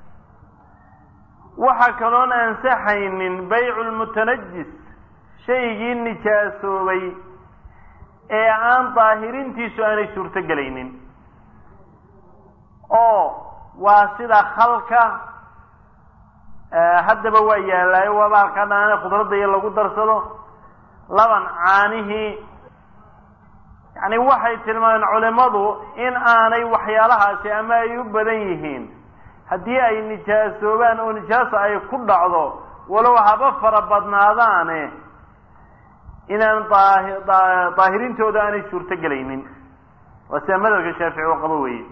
waxa kaloon ansaxaynin baycu lmutanajis shaygii nijaasoobay ee aan daahirintiisu aanay suurto gelaynin oo waa sida khalka haddaba waa yaallaayo waaba halkaa dhanaane khudradda iyo lagu darsado laban caanihii yacni waxay tilmaameen culimadu in aanay waxyaalahaasi ama ay u badan yihiin haddii ay nijaasoobaan oo nijaaso ay ku dhacdo walow haba fara badnaadaane inaan daahirintooda aanay suurto gelaynin waa sida madhabka shaafici oo qabo weeye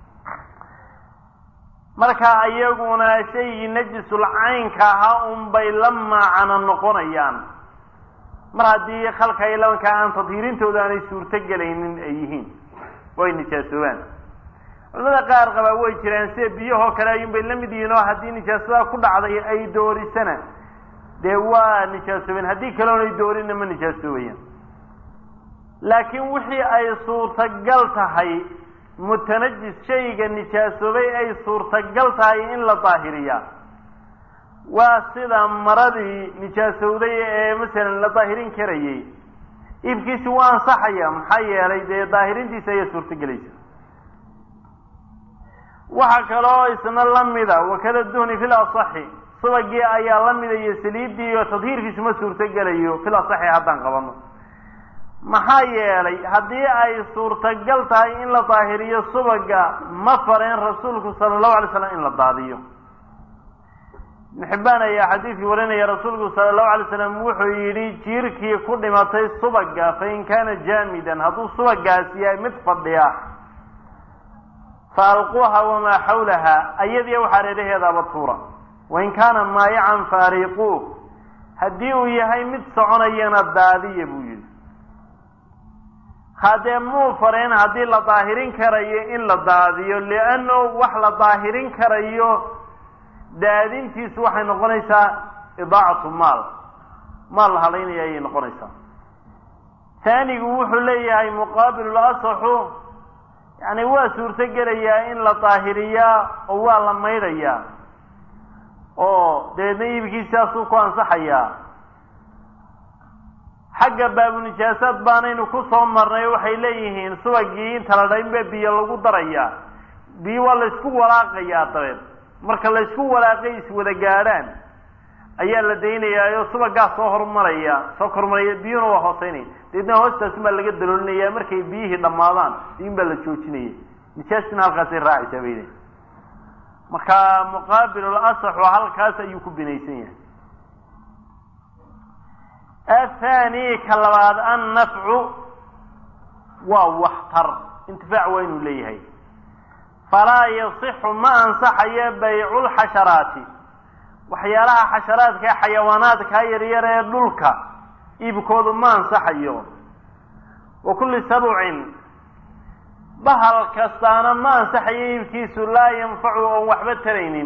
marka iyaguna shaygii najisul caynka ahaa unbay la maacana noqonayaan mar haddii khalka iyo labanka aan tadhiirintooda aanay suurto gelaynin ay yihiin oo ay nijaasoobaan culamada qaar qabaa way jiraan sida biyahoo kale ayuunbay la mid yihiin oo haddii nijaasadaa ku dhacday ay doorisana dee waa nijaasoobeen haddii kaleon ay doorinna ma nijaasoobayaan laakiin wixii ay suurtagal tahay mutanajis shayga nijaasoobay ay suurtagal tahay in la daahiriyaa waa sida maradii nijaasowday ee masalan la daahirin karayay iibkiisi waa ansaxaya maxaa yeelay dee daahirintiisa ayaa suurtagelaysa waxaa kaloo isna lamida wakada duhni fil asaxi subagii ayaa la mida iyo saliiddii iyo tadhiirkiisu ma suurtogelayo fil asaxi haddaan qabano maxaa yeelay haddii ay suurtagal tahay in la daahiriyo subaga ma fareen rasuulku sala allahu alay slam in la daadiyo ibn xibbaan ayaa xadiidkii warinaya rasuulku sala allahu alay slam wuxuu yidhi jiirkii ku dhimatay subaga fain kaana jaamidan hadduu subagaas yahay mid fadhiya fa alquuha wamaa xawlaha ayadiiya waxaa reeraheedaaba tuura wain kaana maayacan fa ariiquuh haddii uu yahay mid soconayana daadiya buu yidhi haddee muu fareen haddii la daahirin karayo in la daadiyo lianno wax la daahirin karayo daadintiisu waxay noqonaysaa idaacatu maal maal la halaynaya ayay noqonaysaa taanigu wuxuu leeyahay muqaabilu asaxu yani waa suurto gelayaa in la daahiriyaa oo waa la maydhayaa oo dabeedna iibkiisaasuu ku ansaxayaa xagga baabunijaasaad baanaynu ku soo marnay waxay leeyihiin subagii inta la dhaynba biyo lagu darayaa biyo waa la isku walaaqayaa dabeed marka la isku walaaqay iswada gaadhaan ayaa la daynayaayo subagaas soo horumaraya soo kormaraya biyuhuna waa hooseynaya dabeedna hoostaasun baa laga daloolinaya markay biyihii dhammaadaan biyun baa la joojinaya nijaastina halkaasay raacaysaa bayne marka muqaabilul asaxu halkaas ayuu ku binaysan yahay athani ka labaad annafcu waa waxtar intifaac waa inuu leeyahay falaa yasixu ma ansaxayo bayculxasharaati waxyaalaha xasharaadka ee xayawaanaadkaa yaryar ee dhulka iibkoodu ma ansaxayo wa kulli sabcin bahal kastaana ma ansaxayo iibkiisu laa yanfacu oon waxba taraynin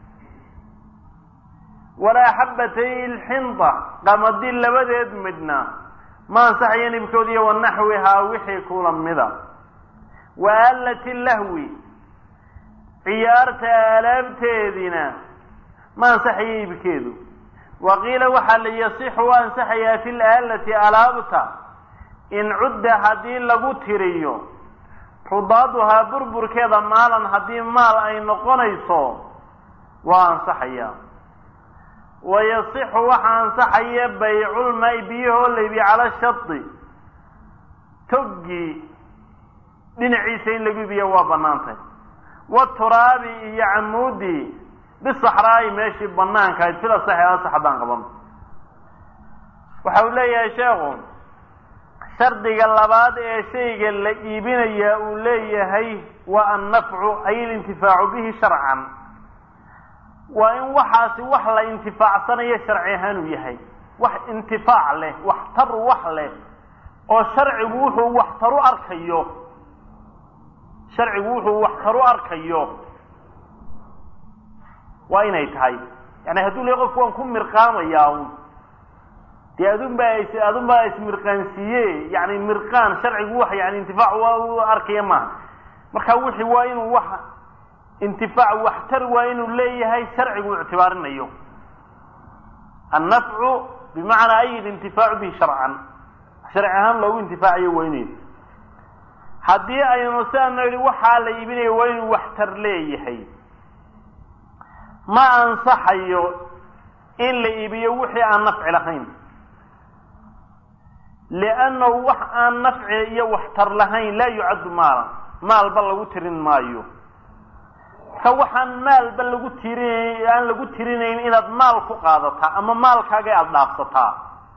walaa xabatay ilxinda qamadi labadeed midna ma ansaxayo iibkoodiiyo wanaxwihaa wixii kula mida wa aalati lahwi ciyaarta aalaabteediina ma ansaxayo iibkeedu wa qiila waxaa la yasixu u ansaxayaa fi laalati alaabta in cudda haddii lagu tiriyo rudaaduhaa burburkeeda maalan haddii maal ay noqonayso waa ansaxayaa wa yasixu waxaa ansaxaya bayculmaa-i biyahoo laybi cala shadi toggii dhinaciisa in lagu iibiya waa banaantay waturaabi iyo camuudii bisaxraa'i meeshii banaanka ahayd fil asaxi asax haddaan qabano waxa uu leeyahay sheekhu shardiga labaad ee shayga la iibinayaa uu leeyahay waa annafcu ay ilintifaacu bihi sharcan waa in waxaasi wax la intifaacsanayo sharci ahaan uu yahay wax intifaac leh waxtar wax leh oo sharcigu wuxuu waxtaru arkayo sharcigu wuxuu waxtaru arkayo waa inay tahay yani hadduu le qofku waan ku mirqaamayaa un dee adun baa is adun baa ismirqaansiiye yani mirqaan sharcigu wax yani intifaac waa u arkaya maaha marka wixii waa inuu wax intifaac waxtar waa inuu leeyahay sharcigu ictibaarinayo annafcu bimacnaa ay ilintifaacu bihi sharcan sharci ahaan loogu intifaacayo waa inay haddii aynu siaanu idhi waxaa la iibinayo waa inuu waxtar leeyahay ma ansaxayo in la iibiyo wixii aan nafci lahayn liannahu wax aan nafci iyo waxtar lahayn laa yucaddu maalan maalba lagu tirin maayo ka waxaan maalba lagu tirin aan lagu tirinayn inaad maal ku qaadataa ama maalkaaga aada dhaafsataa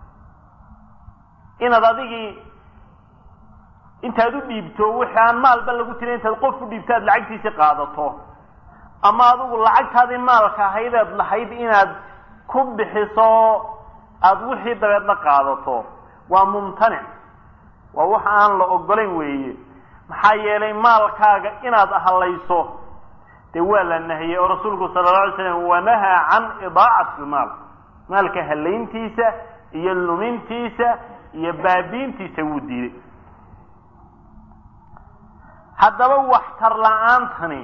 inaad adigii intaad u dhiibto wixii aan maalba lagu tirin intaad qof u dhiibto aad lacagtiisi qaadato ama adigu lacagtaadii maalka ahayd aad lahayd inaad ku bixiso aada wixii dabeedna qaadato waa mumtanic waa wax aan la ogolayn weeye maxaa yeelay maalkaaga inaad hadlayso dee waa la nahiyey oo rasuulku sala alla alay slam wanahaa can idaacati lmaal maalka halayntiisa iyo lumintiisa iyo baabiintiisa wuu diiday haddaba waxtar la-aantani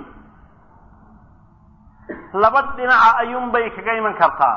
laba dhinaca ayuunbay kaga iman kartaa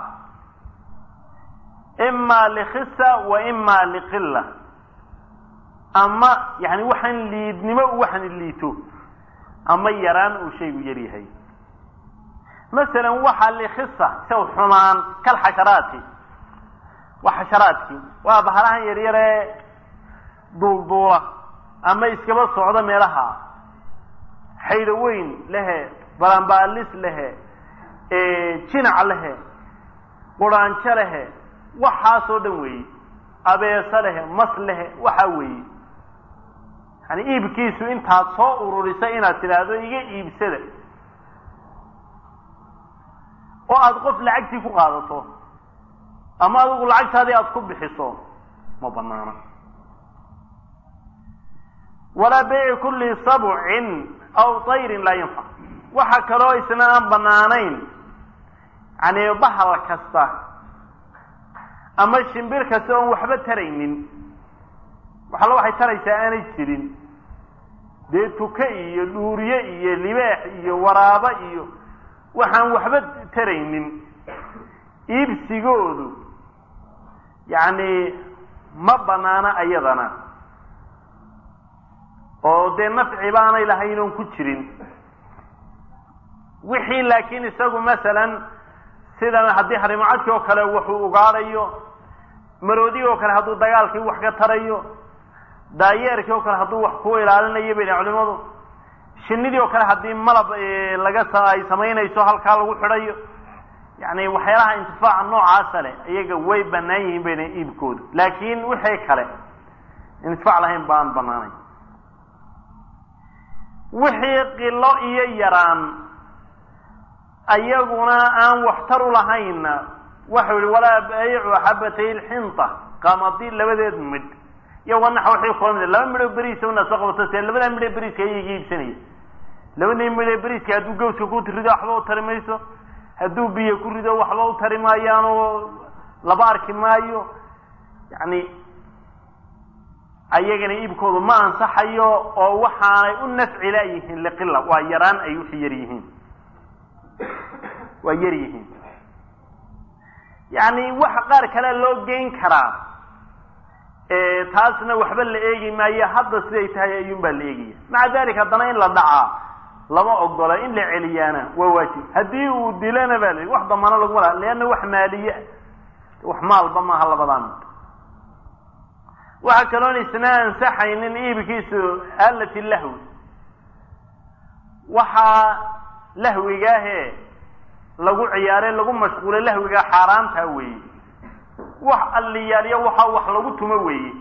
imaa likhisa wa imaa liqila ama yani waxaan liidnimo waxaan liito ama yaraan uu shaygu yar yahay masalan waxaa likhisa isaw xumaan kal xasharaati waa xasharaadkii waa bahalahan yaryaree duulduula ama iskaba socda meelaha xaydho weyn lehe balanbaalis lehe jinac lehe quraanjo lehe waxaasoo dhan weeye abeeso lehe mas lehe waxaa weeye yani iibkiisu intaad soo ururisa inaad tidhaahdo iga iibsada oo aada qof lacagtii ku qaadato ama adigu lacagtaadii aada ku bixiso ma banaana walaa beyci kulli sabcin aw tayrin laa yanfac waxa kaloo isna aan banaanayn yani bahal kasta ama shimbir kasta oon waxba taraynin waxalla waxay taraysaa aanay jirin dee tuke iyo dhuuriye iyo libaax iyo waraabo iyo waxaan waxba taraynin iibsigoodu yacni ma banaana ayadana oo dee nafci baanay lahayn oon ku jirin wixii laakiin isagu masalan sida haddii harimocadkii oo kale wuxuu ugaadhayo maroodigi oo kale hadduu dagaalkii wax ka tarayo daayeerkii oo kale hadduu wax ku ilaalinayo bay dhahen culimadu shinidii oo kale haddii malab laga ay samaynayso halkaa lagu xidhayo yani waxyaalaha intifaaca noocaasa leh iyaga way banaan yihiin bayna iibkoodu laakiin wixii kale intifaac lahayn baan banaanayn wixii qilo iyo yaraan ayaguna aan waxtar u lahaynna waxau yihi walaa baycu xabatay lxinta qamadi labadeed midh iyo wanax waxay kula mid laba midhoo beriisa una soo qabato see labadaa midhee beriiska ayaga iibsanaya labadii midhee beriiska hadduu gawska ku rido waxba u tari mayso hadduu biyo ku rido waxba u tari maayaanoo laba arki maayo yani ayagana iibkoodu ma ansaxayo oo waxaanay u nafci laayihiin liqila waa yaraan ay wixii yar yihiin waa yar yihiin yani wax qaar kalea loo geyn karaa taasna waxba la eegi maayo hadda siday tahay ayuun baa la eegaya maca dalik haddana in la dhacaa lama ogola in la celiyaana waa waajib haddii uu dilana ba la wax damaano laguma laha leanna wax maaliye wax maalba maaha labadan waxaa kaloon isna ansaxaynin iibkiisu alati lahwi waxaa lahwigaahe lagu ciyaare lagu mashquulay lahwigaa xaaraantaa weeye wax alliyaaliyo waxaa wax lagu tumo weeye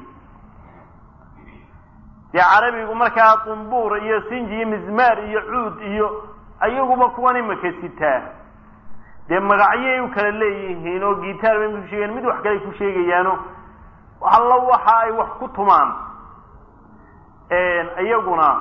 dee carabigu markaa dumbuur iyo sinji iyo mizmaar iyo cuud iyo ayaguba kuwan imaka sitaa dee magacyay u kala leeyihiin oo gitaar bay ku sheegayan mid wax kale ku sheegayaano allo waxa ay wax ku tumaan iyaguna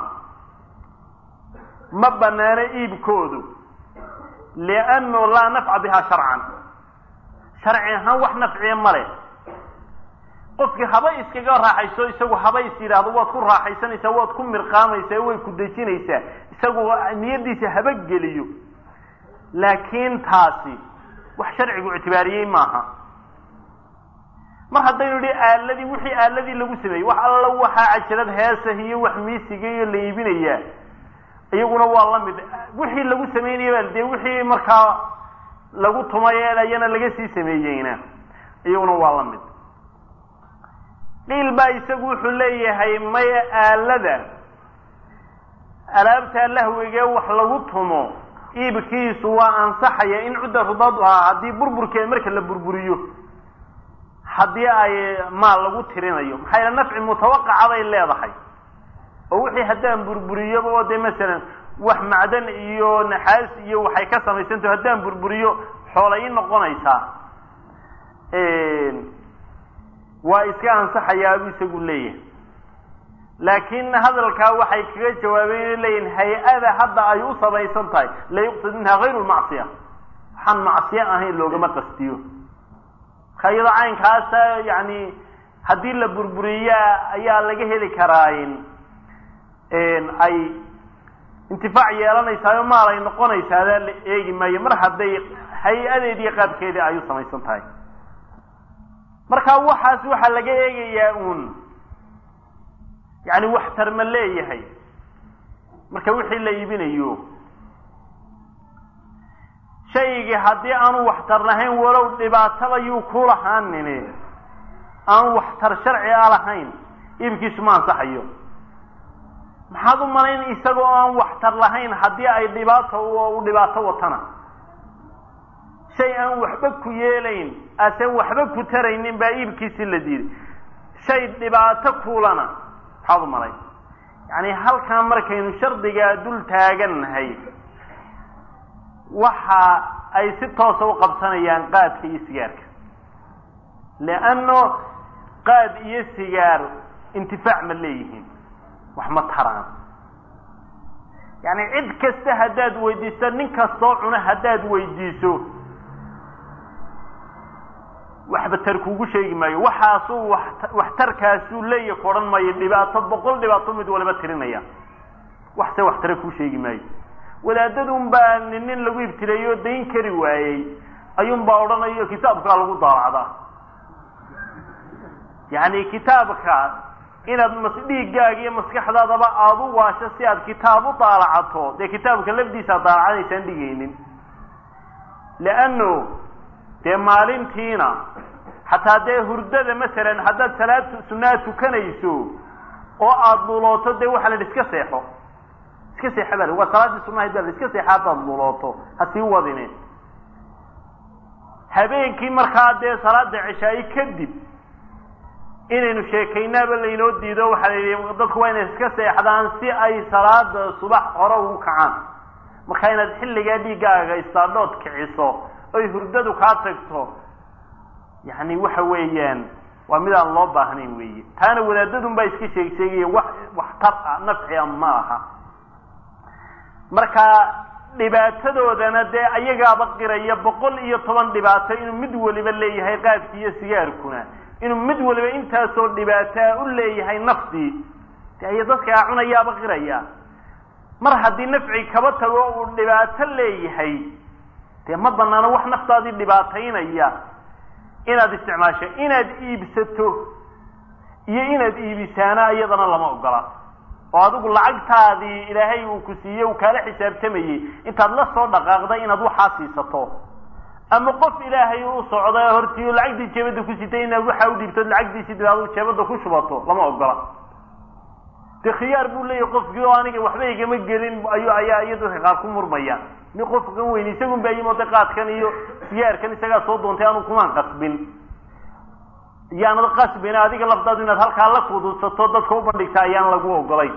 ma banaano iibkoodu liannu laa nafca biha sharcan sharci ahaan wax nafciya male qofkii haba iskaga raaxayso isagu haba is yidhaahdo waad ku raaxaysanaysaa waad ku mirqaamaysaa way ku dejinaysaa isagu niyadiisa haba geliyo laakiin taasi wax sharcigu ictibaariyey maaha mar haddaynu idhi aaladii wixii aaladii lagu sameeyey wax alla waxaa cajalad heesah iyo wax miisiga iyo la iibinayaa iyaguna waa la mid wixii lagu samaynaya dee wixii markaa lagu tumay ayana laga sii sameeyeyna iyaguna waa la mid qiil baa isagu wuxuu leeyahay maya aalada alaabtaa lahwigee wax lagu tumo iibkiisu waa ansaxaya in cudda rudaadu ahaa haddii burburkeed marka la burburiyo haddii ay maal lagu tirinayo maxaa yaele nafci mutawaqaca bay leedahay oo wixii haddaan burburiyoba oo dee masalan wax macdan iyo naxaas iyo waxay ka samaysantaho haddaan burburiyo xoolay noqonaysaa waa iska ansaxayaa buu isagu leeyahay laakiin hadalkaa waxay kaga jawaabeen inay leeyihin hay-ada hadda ay u samaysan tahay la yuqsad minha hayru lmacsiya waxaan macsiye ahayn loogama qastiyo marka iyadoo caynkaasa yani haddii la burburiyaa ayaa laga heli karaa ay intifaac yeelanaysaao maal ay noqonaysaada la eegi maayo mar hadday hay-adeediiyo qaabkeedii ay u samaysan tahay marka waxaas waxaa laga eegayaa uun yacni waxtar ma leeyahay marka wixii la iibinayo shaygii haddii aanu waxtar lahayn walow dhibaataba yuu ku lahaanini aan waxtar sharci a lahayn iibkiisu ma ansaxayo maxaad u malayn isagoo aan waxtar lahayn haddii ay dhibaato u dhibaato watana shay aan waxba ku yeelayn asen waxba ku taraynin baa iibkiisi la diiday shay dhibaato kuulana maxaad u malayn yacni halkaa markaynu shardigaa dul taagannahay waxa ay si toosa u qabsanayaan qaadka iyo sigaarka leanno qaad iyo sigaar intifaac ma leeyihiin wax ma taraan yacni cid kasta haddaad weydiiso nin kastoo cuna haddaad weydiiso waxba tar kuugu sheegi maayo waxaasuu wa waxtarkaasuu leeya ku odhan maayo dhibaato boqol dhibaato mid waliba tirinaya waxse waxtare kuu sheegi maayo wadaadadun baa nin nin lagu ibtileeyo dayn kari waayey ayuun baa odhanayo kitaabkaa lagu daalacdaa yacni kitaabka inaad mas dhiiggaaga iyo maskaxdaadaba aada u waasho si aad kitaab u daalacato dee kitaabka lafdiisa ad daalacanaysaan dhigaynin leanno dee maalintiina xataa dee hurdada masalan haddaad salaad sunaa tukanayso oo aada lulooto dee waxaa la idhi iska seexo iska seexa baa waa salaaddii sunahayd baa la iska seexa haddaad lulooto ha sii wadine habeenkii markaa dee salaada cishaayi kadib inaynu sheekaynaaba laynoo diido waxaa la yidhi dadku waa inay iska seexdaan si ay salaada subax hore ugu kacaan marka inaad xilligaa dhiiggaaga istaadhood kiciso oy hurdadu kaa tagto yacni waxa weeyaan waa mid aan loo baahnayn weeye taana wadaadadun baa iska sheeg sheegaya wax waxtar ah nafcia ma aha marka dhibaatadoodana dee ayagaaba qiraya boqol iyo toban dhibaato inuu mid waliba leeyahay qaadki iyo sigaarkuna inuu mid waliba intaasoo dhibaataa u leeyahay nafdii de aya dadkaa cunayaaba qiraya mar haddii nafci kaba tago uu dhibaato leeyahay dee ma banaano wax naftaadii dhibaataynaya inaad isticmaasho inaad iibsato iyo inaad iibisaana iyadana lama ogola oo adigu lacagtaadii ilaahay uu ku siiyey uu kaala xisaabtamayey intaad la soo dhaqaaqda inaad waxaa siisato ama qof ilaahay u socda hortii lacagtii jeebadda ku sitay inaad waxaa u dhiibtood lacagdiisii dib adigu jeebadda ku shubato lama ogola de khiyaar buu leeyahay qofkii oo aniga waxba igama gelin ayu ayaa iyo dadka qaar ku murmayaan mi qofkan weyn isagun baa yimooda qaadkan iyo sigaarkan isagaa soo doontay anu kumaan qasbin iyaanad qasbin adiga lafdaadu inaad halkaa la kudusato dadka u bandhigta ayaan lagu ogolay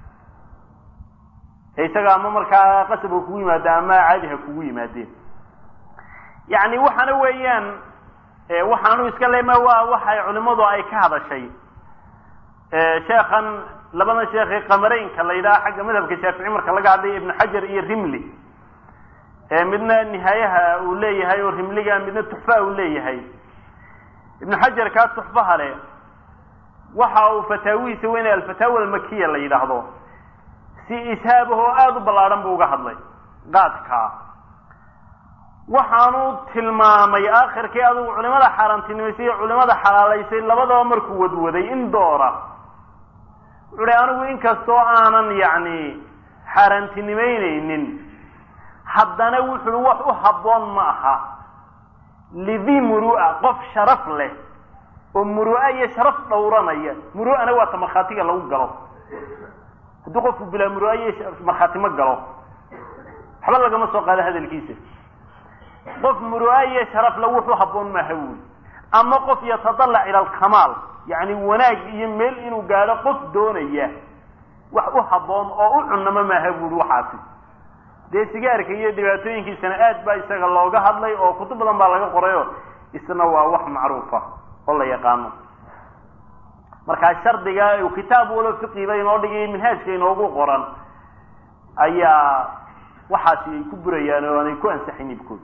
isaga ama markaa qasab ha kugu yimaada ama caadi ha kugu yimaadeen yacni waxaana weeyaan waxaanu iska lema waa waxay culimadu ay ka hadashay sheekhan labadan sheekhe qamareynka la yidhaha xagga madhabka shaafici marka laga hadlaya ibnu xajar iyo rimli midna nihaayaha uu leeyahay oo rimliga midna tuxfaha uu leeyahay ibnu xajar kaa tuxfaha leh waxa uu fataawihiisa weynay alfataawa almakiya la yidhaahdo si ishaabahoo aada u ballaadhan buu uga hadlay qaadkaa waxaanu tilmaamay aakhirkii adigu culimada xaaraantinimaysay iyo culimada xalaalaysay labadaba markuu wadwaday in doora wuxu uhi anigu inkastoo aanan yacni xaaraantinimaynaynin haddana wuxuu wax u habboon ma aha lidii murua qof sharaf leh oo murua iyo sharaf dhowranaya muru'ana waa ta markhaatiga lagu galo haddii qofku bilaa murua iyo markhaati ma galo waxba lagama soo qaado hadalkiisa qof murua iyo sharaf le wuxu habboon maaha wuuli ama qof yatadalac ila alkamaal yacni wanaag iyo meel inuu gaadho qof doonaya wax u habboon oo u cunamo maaha buuli waxaasi dee sigaarka iyo dhibaatooyinkiisana aad baa isaga looga hadlay oo kutub badan baa laga qorayo isna waa wax macruufa oo la yaqaano markaa shardiga uu kitaab walo fiqiba inoo dhigay minhaajka inoogu qoran ayaa waxaasi ay ku burayaan oo aanay ku ansaxayn ibkood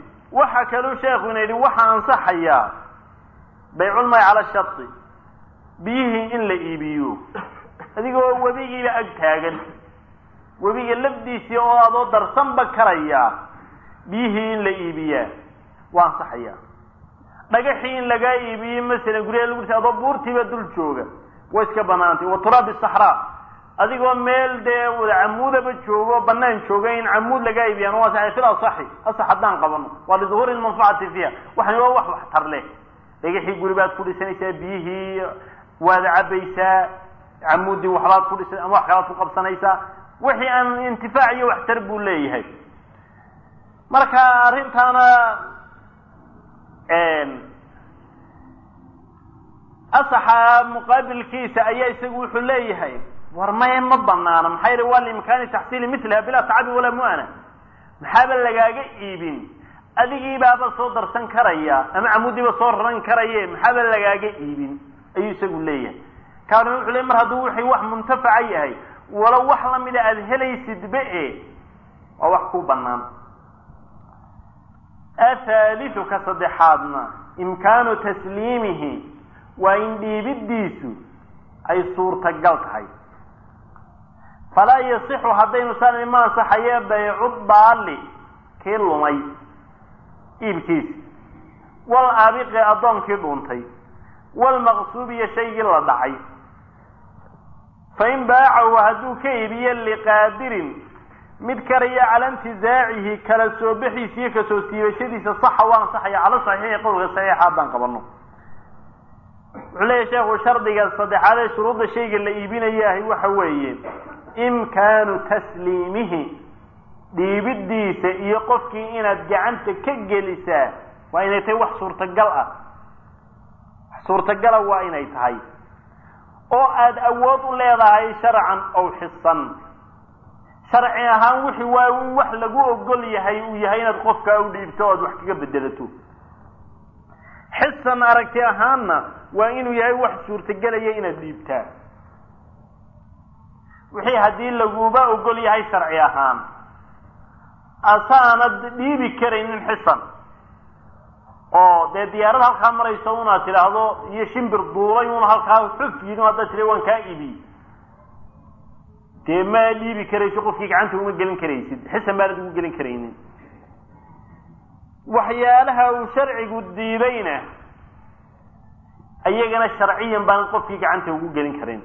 waxaa kaluu sheekhu ina yidhi waxaa ansaxayaa bayculmay cala shari biyihii in la iibiyo adigoo webigiiba ag taagan webiga lafdiisii oo adoo darsanba karaya biyihii in la iibiyaa waa ansaxaya dhagaxii in lagaa iibiyey masalan guryaha lagu dhisa adoo buurtiiba dul jooga way iska banaantay wa turaabi saxraa adigoo meel dee camuudaba joogo banaan jooga in camuud lagaa iibiyaan waa saxay fil asaxi asax haddaan qabano waa liduhuuri lmanfacati fiiha waxani waa wax waxtar leh dhagaxii guri baad ku dhisanaysaa biyihii waad cabaysaa camuudii waxbaad ku dhisa ama wax kalaad ku qabsanaysaa wixii aan intifaac iyo waxtar buu leeyahay marka arrintaana asaxa muqaabilkiisa ayaa isagu wuxuu leeyahay war maya ma banaana maxaa yidhi waa liimkaani taxsiili miliha bilaa tacabin walaa mu'ana maxaaba lagaaga iibin adigiibaaba soo darsan karaya ama camudiiba soo raran karaye maxaaba lagaaga iibin ayuu isagu leeyahay kaana wuxuu leey mar hadduu wixii wax muntafaca yahay walow wax lamida aada helaysidba e waa wax ku banaan athaaliu ka saddexaadna imkaanu tasliimihi waa in dhiibiddiisu ay suurtagal tahay falaa yasixu haddaynu saan ma ansaxaye baycu daali kii lumay iibkiisa wal aabiqi addoonkii dhuuntay walmaqsuubiyo shaygii la dhacay fain baacahu hadduu ka iibiyo liqaadirin mid karaya cala intizaacihi kala soo bixiisa iyo kasoo siibashadiisa saxa waa ansaxaya cala saxiixi qowlka saxiixa haddaan qabano wuxuu leeyahy sheekhu shardiga saddexaad ee shuruudda shayga la iibinayahay waxa weeye imkaanu tasliimihi dhiibiddiisa iyo qofkii inaad gacanta ka gelisaa waa inay tahay wax suurtagal ah wax suurtagala waa inay tahay oo aada awood u leedahay sharcan ow xisan sharci ahaan wixii waa in wax lagu ogol yahay uu yahay inaad qofkaa u dhiibto o aad wax kaga bedelato xisan aragti ahaanna waa inuu yahay wax suurtagelaya inaad dhiibtaa wixii haddii laguba ogol yahay sharci ahaan asaanad dhiibi karaynin xisan oo dee diyaarad halkaa marayso unaad tidhaahdo iyo shimbir duulay una halkaa xuf yidhi haddaad tira waan kaa ibi dee ma dhiibi karayso qofkii gacanta uma gelin karaysid xisan baanad ugu gelin karaynin waxyaalaha uu sharcigu diidayna iyagana sharciyan baan qofkii gacanta ugu gelin karin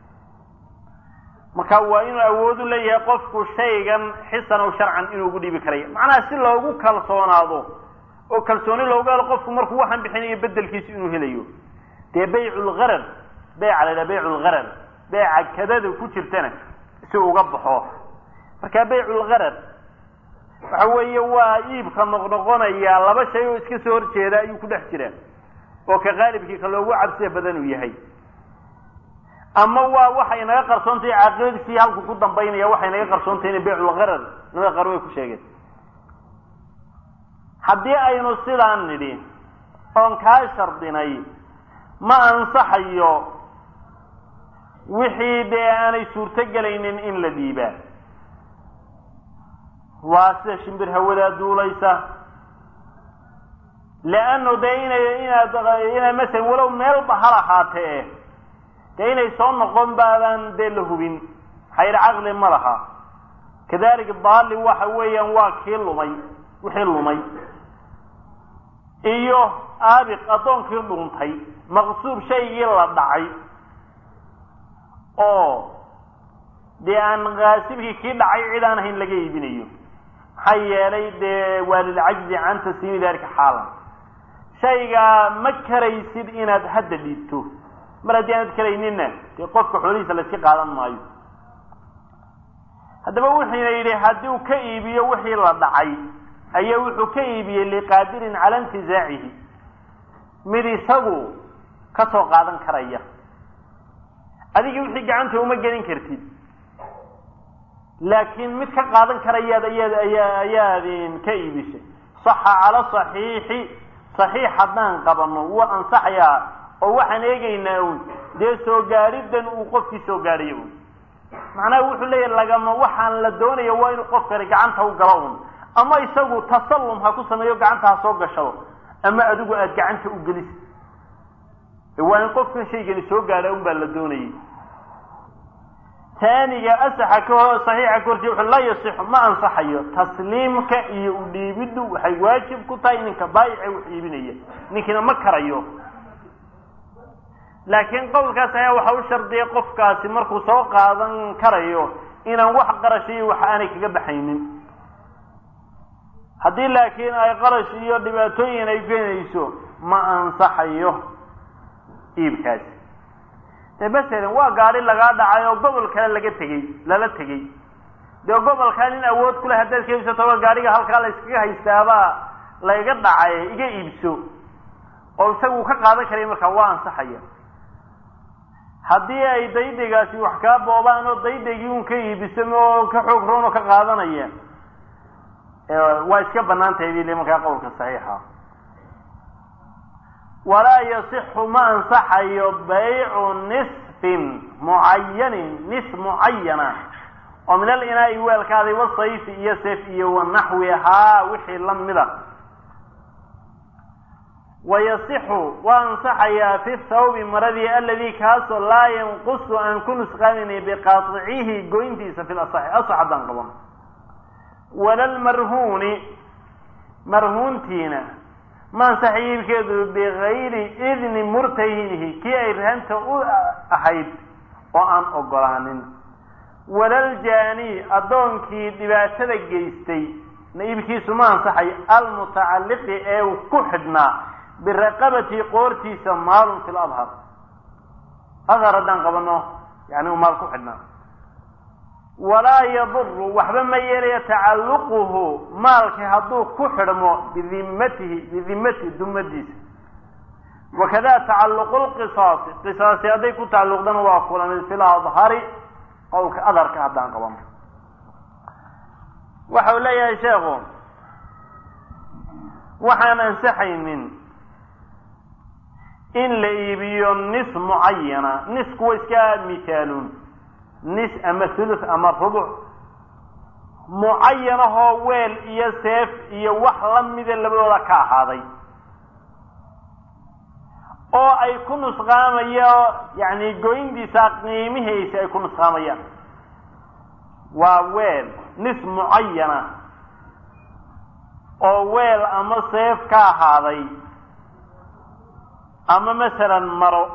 marka waa inuu awood u leeyahay qofku shaygan xisan ow sharcan inuu ugu dhiibi karaya macnaha si loogu kalsoonaado oo kalsooni loogu helo qofku markuu waxaan bixinayo bedelkiisu inuu helayo dee baycu lgarar beyca la yidhaha baycu lgarar beyca kadada ku jirtana si uga baxo marka baycu lgarar waxa weeye waa iibka noqnoqonaya laba shay oo iska soo horjeeda ayuu ku dhex jira oo ka qaalibkii ka loogu cabsiya badan uu yahay ama waa waxay naga qarsoontahay caaqibadiisii halku ku dambaynaya waxay naga qarsoontahay ina bayculgarar nada qaar way ku sheegeen haddii aynu sidaan nidhi oon kaa shardinay ma ansaxayo wixii dee aanay suurto gelaynin in la dhiibaa waa sida shimbir hawadaa duulaysa leannu dee inay inaad ina masalan walow meelba hal ahaatee dee inay soo noqon baadaan dee la hubin xayr caqli ma laha kadalika daali waxa weeyaan waa kii lumay wixii lumay iyo aabiq addoonkii dhuuntay maqsuub shaygii la dhacay oo dee aan kaasibkii kii dhacay cid aan ahayn laga iibinayo maxaa yeelay dee waa lilcajzi can tasliimi dalika xaalan shaygaa ma karaysid inaad hadda dhiibto mar haddii aanad karayninna dee qofka xoolihiisa layska qaadan maayo haddaba wuxuuna yidhi haddii uu ka iibiyo wixii la dhacay ayaa wuxuu ka iibiyey liqaadirin cala intizaacihi mid isagu ka soo qaadan karaya adiga wixii gacanta uma gelin kartid laakiin mid ka qaadan karayaad ayaad ayaa ayaad ka iibisay saxa cala saxiixi saxiix haddaan qabano wuu ansaxayaa oo waxaan eegaynaa un dee soo gaadhidan uu qofkii soo gaadhayo un macnaha wuxuu leeyahy lagama waxaan la doonaya waa inuu qof kale gacanta u galo un ama isagu tasallum ha ku sameeyo gacanta ha soo gashado ama adigu aada gacanta u gelisid waa in qofkan shaygani soo gaadha un baa la doonayay taaniga asaxa ka hor saxiixa ka horti wuxuu laa yasixu ma ansaxayo tasliimka iyo udhiibiddu waxay waajib ku tahay ninka baayice wax iibinaya ninkiina ma karayo laakiin qowlkaas ayaa waxa u shardiyay qofkaasi markuu soo qaadan karayo inaan wax qarasho iyo wax aanay kaga baxaynin haddii laakiin ay qarash iyo dhibaatooyin ay keenayso ma ansaxayo iibkaasi de masalan waa gaadi lagaa dhacay oo gobol kale laga tegey lala tegey dee gobolkaa nin awood kuleh haddaad ka iibsatoba gaadhiga halkaa la iskaga haystaabaa layga dhacay iga iibso oo isagu ka qaadan karaya markaa waa ansaxaya haddii ay daydegaasi wax kaa boobaan oo daydegii un ka iibisamo oo ka xoog roon oo ka qaadanaya waa iska banaan tahay bile markaa qowlka saxiixa walaa yasixu ma ansaxayo baycu nisfin mucayanin nis mucayana oo min alinaa'i weelkaaday wasayfi iyo seef iyo wanaxwihaa wixii lamida wayasixu waa ansaxayaa fi thawbi maradii aladii kaasoo laa yanqusu aan ku nusqaaminay biqaطicihi goyntiisa fi lasaxi asax haddaan qaban wala lmarhuuni marhuuntiina ma ansaxa iibkeedu bigayri idni murtahinihi kii ay rahanta u ahayd oo aan ogolaanin walaljaani addoonkii dhibaatada geystay na iibkiisu ma ansaxayo almutacalliqi ee uu ku xidhnaa biraqabati qoortiisa maalun fi ladhar adhar haddaan qabano yani uu maal ku xidhnaa walaa yaduru waxba ma yeelaya tacalluquhu maalkii hadduu ku xidhmo bidimatihi bidimatihi dumadiisa wakada tacalluqu lqisaasi qisaasi hadday ku tacalluqdana waa kulamid fi ladhari qowlka adharka haddaan qabano waxa uu leeyahay sheekhu waxaan ansaxaynin in la iibiyo nis mucayana nis kuwa iska mithaaluun nis ama thuluth ama rubuc mucayanahoo weel iyo seef iyo wax lamida labadooda ka ahaaday oo ay ku nusqaamayo yani goyntiisa qiimihiisa ay ku nusqaamayaan waa weel nis mucayana oo weel ama seef ka ahaaday ama masalan maro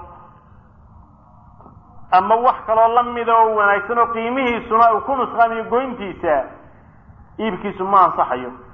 ama wax kaloo lamida oo wanaagsan oo qiimihiisuna uu ku nusqaamiyo goyntiisa iibkiisu ma ansaxayo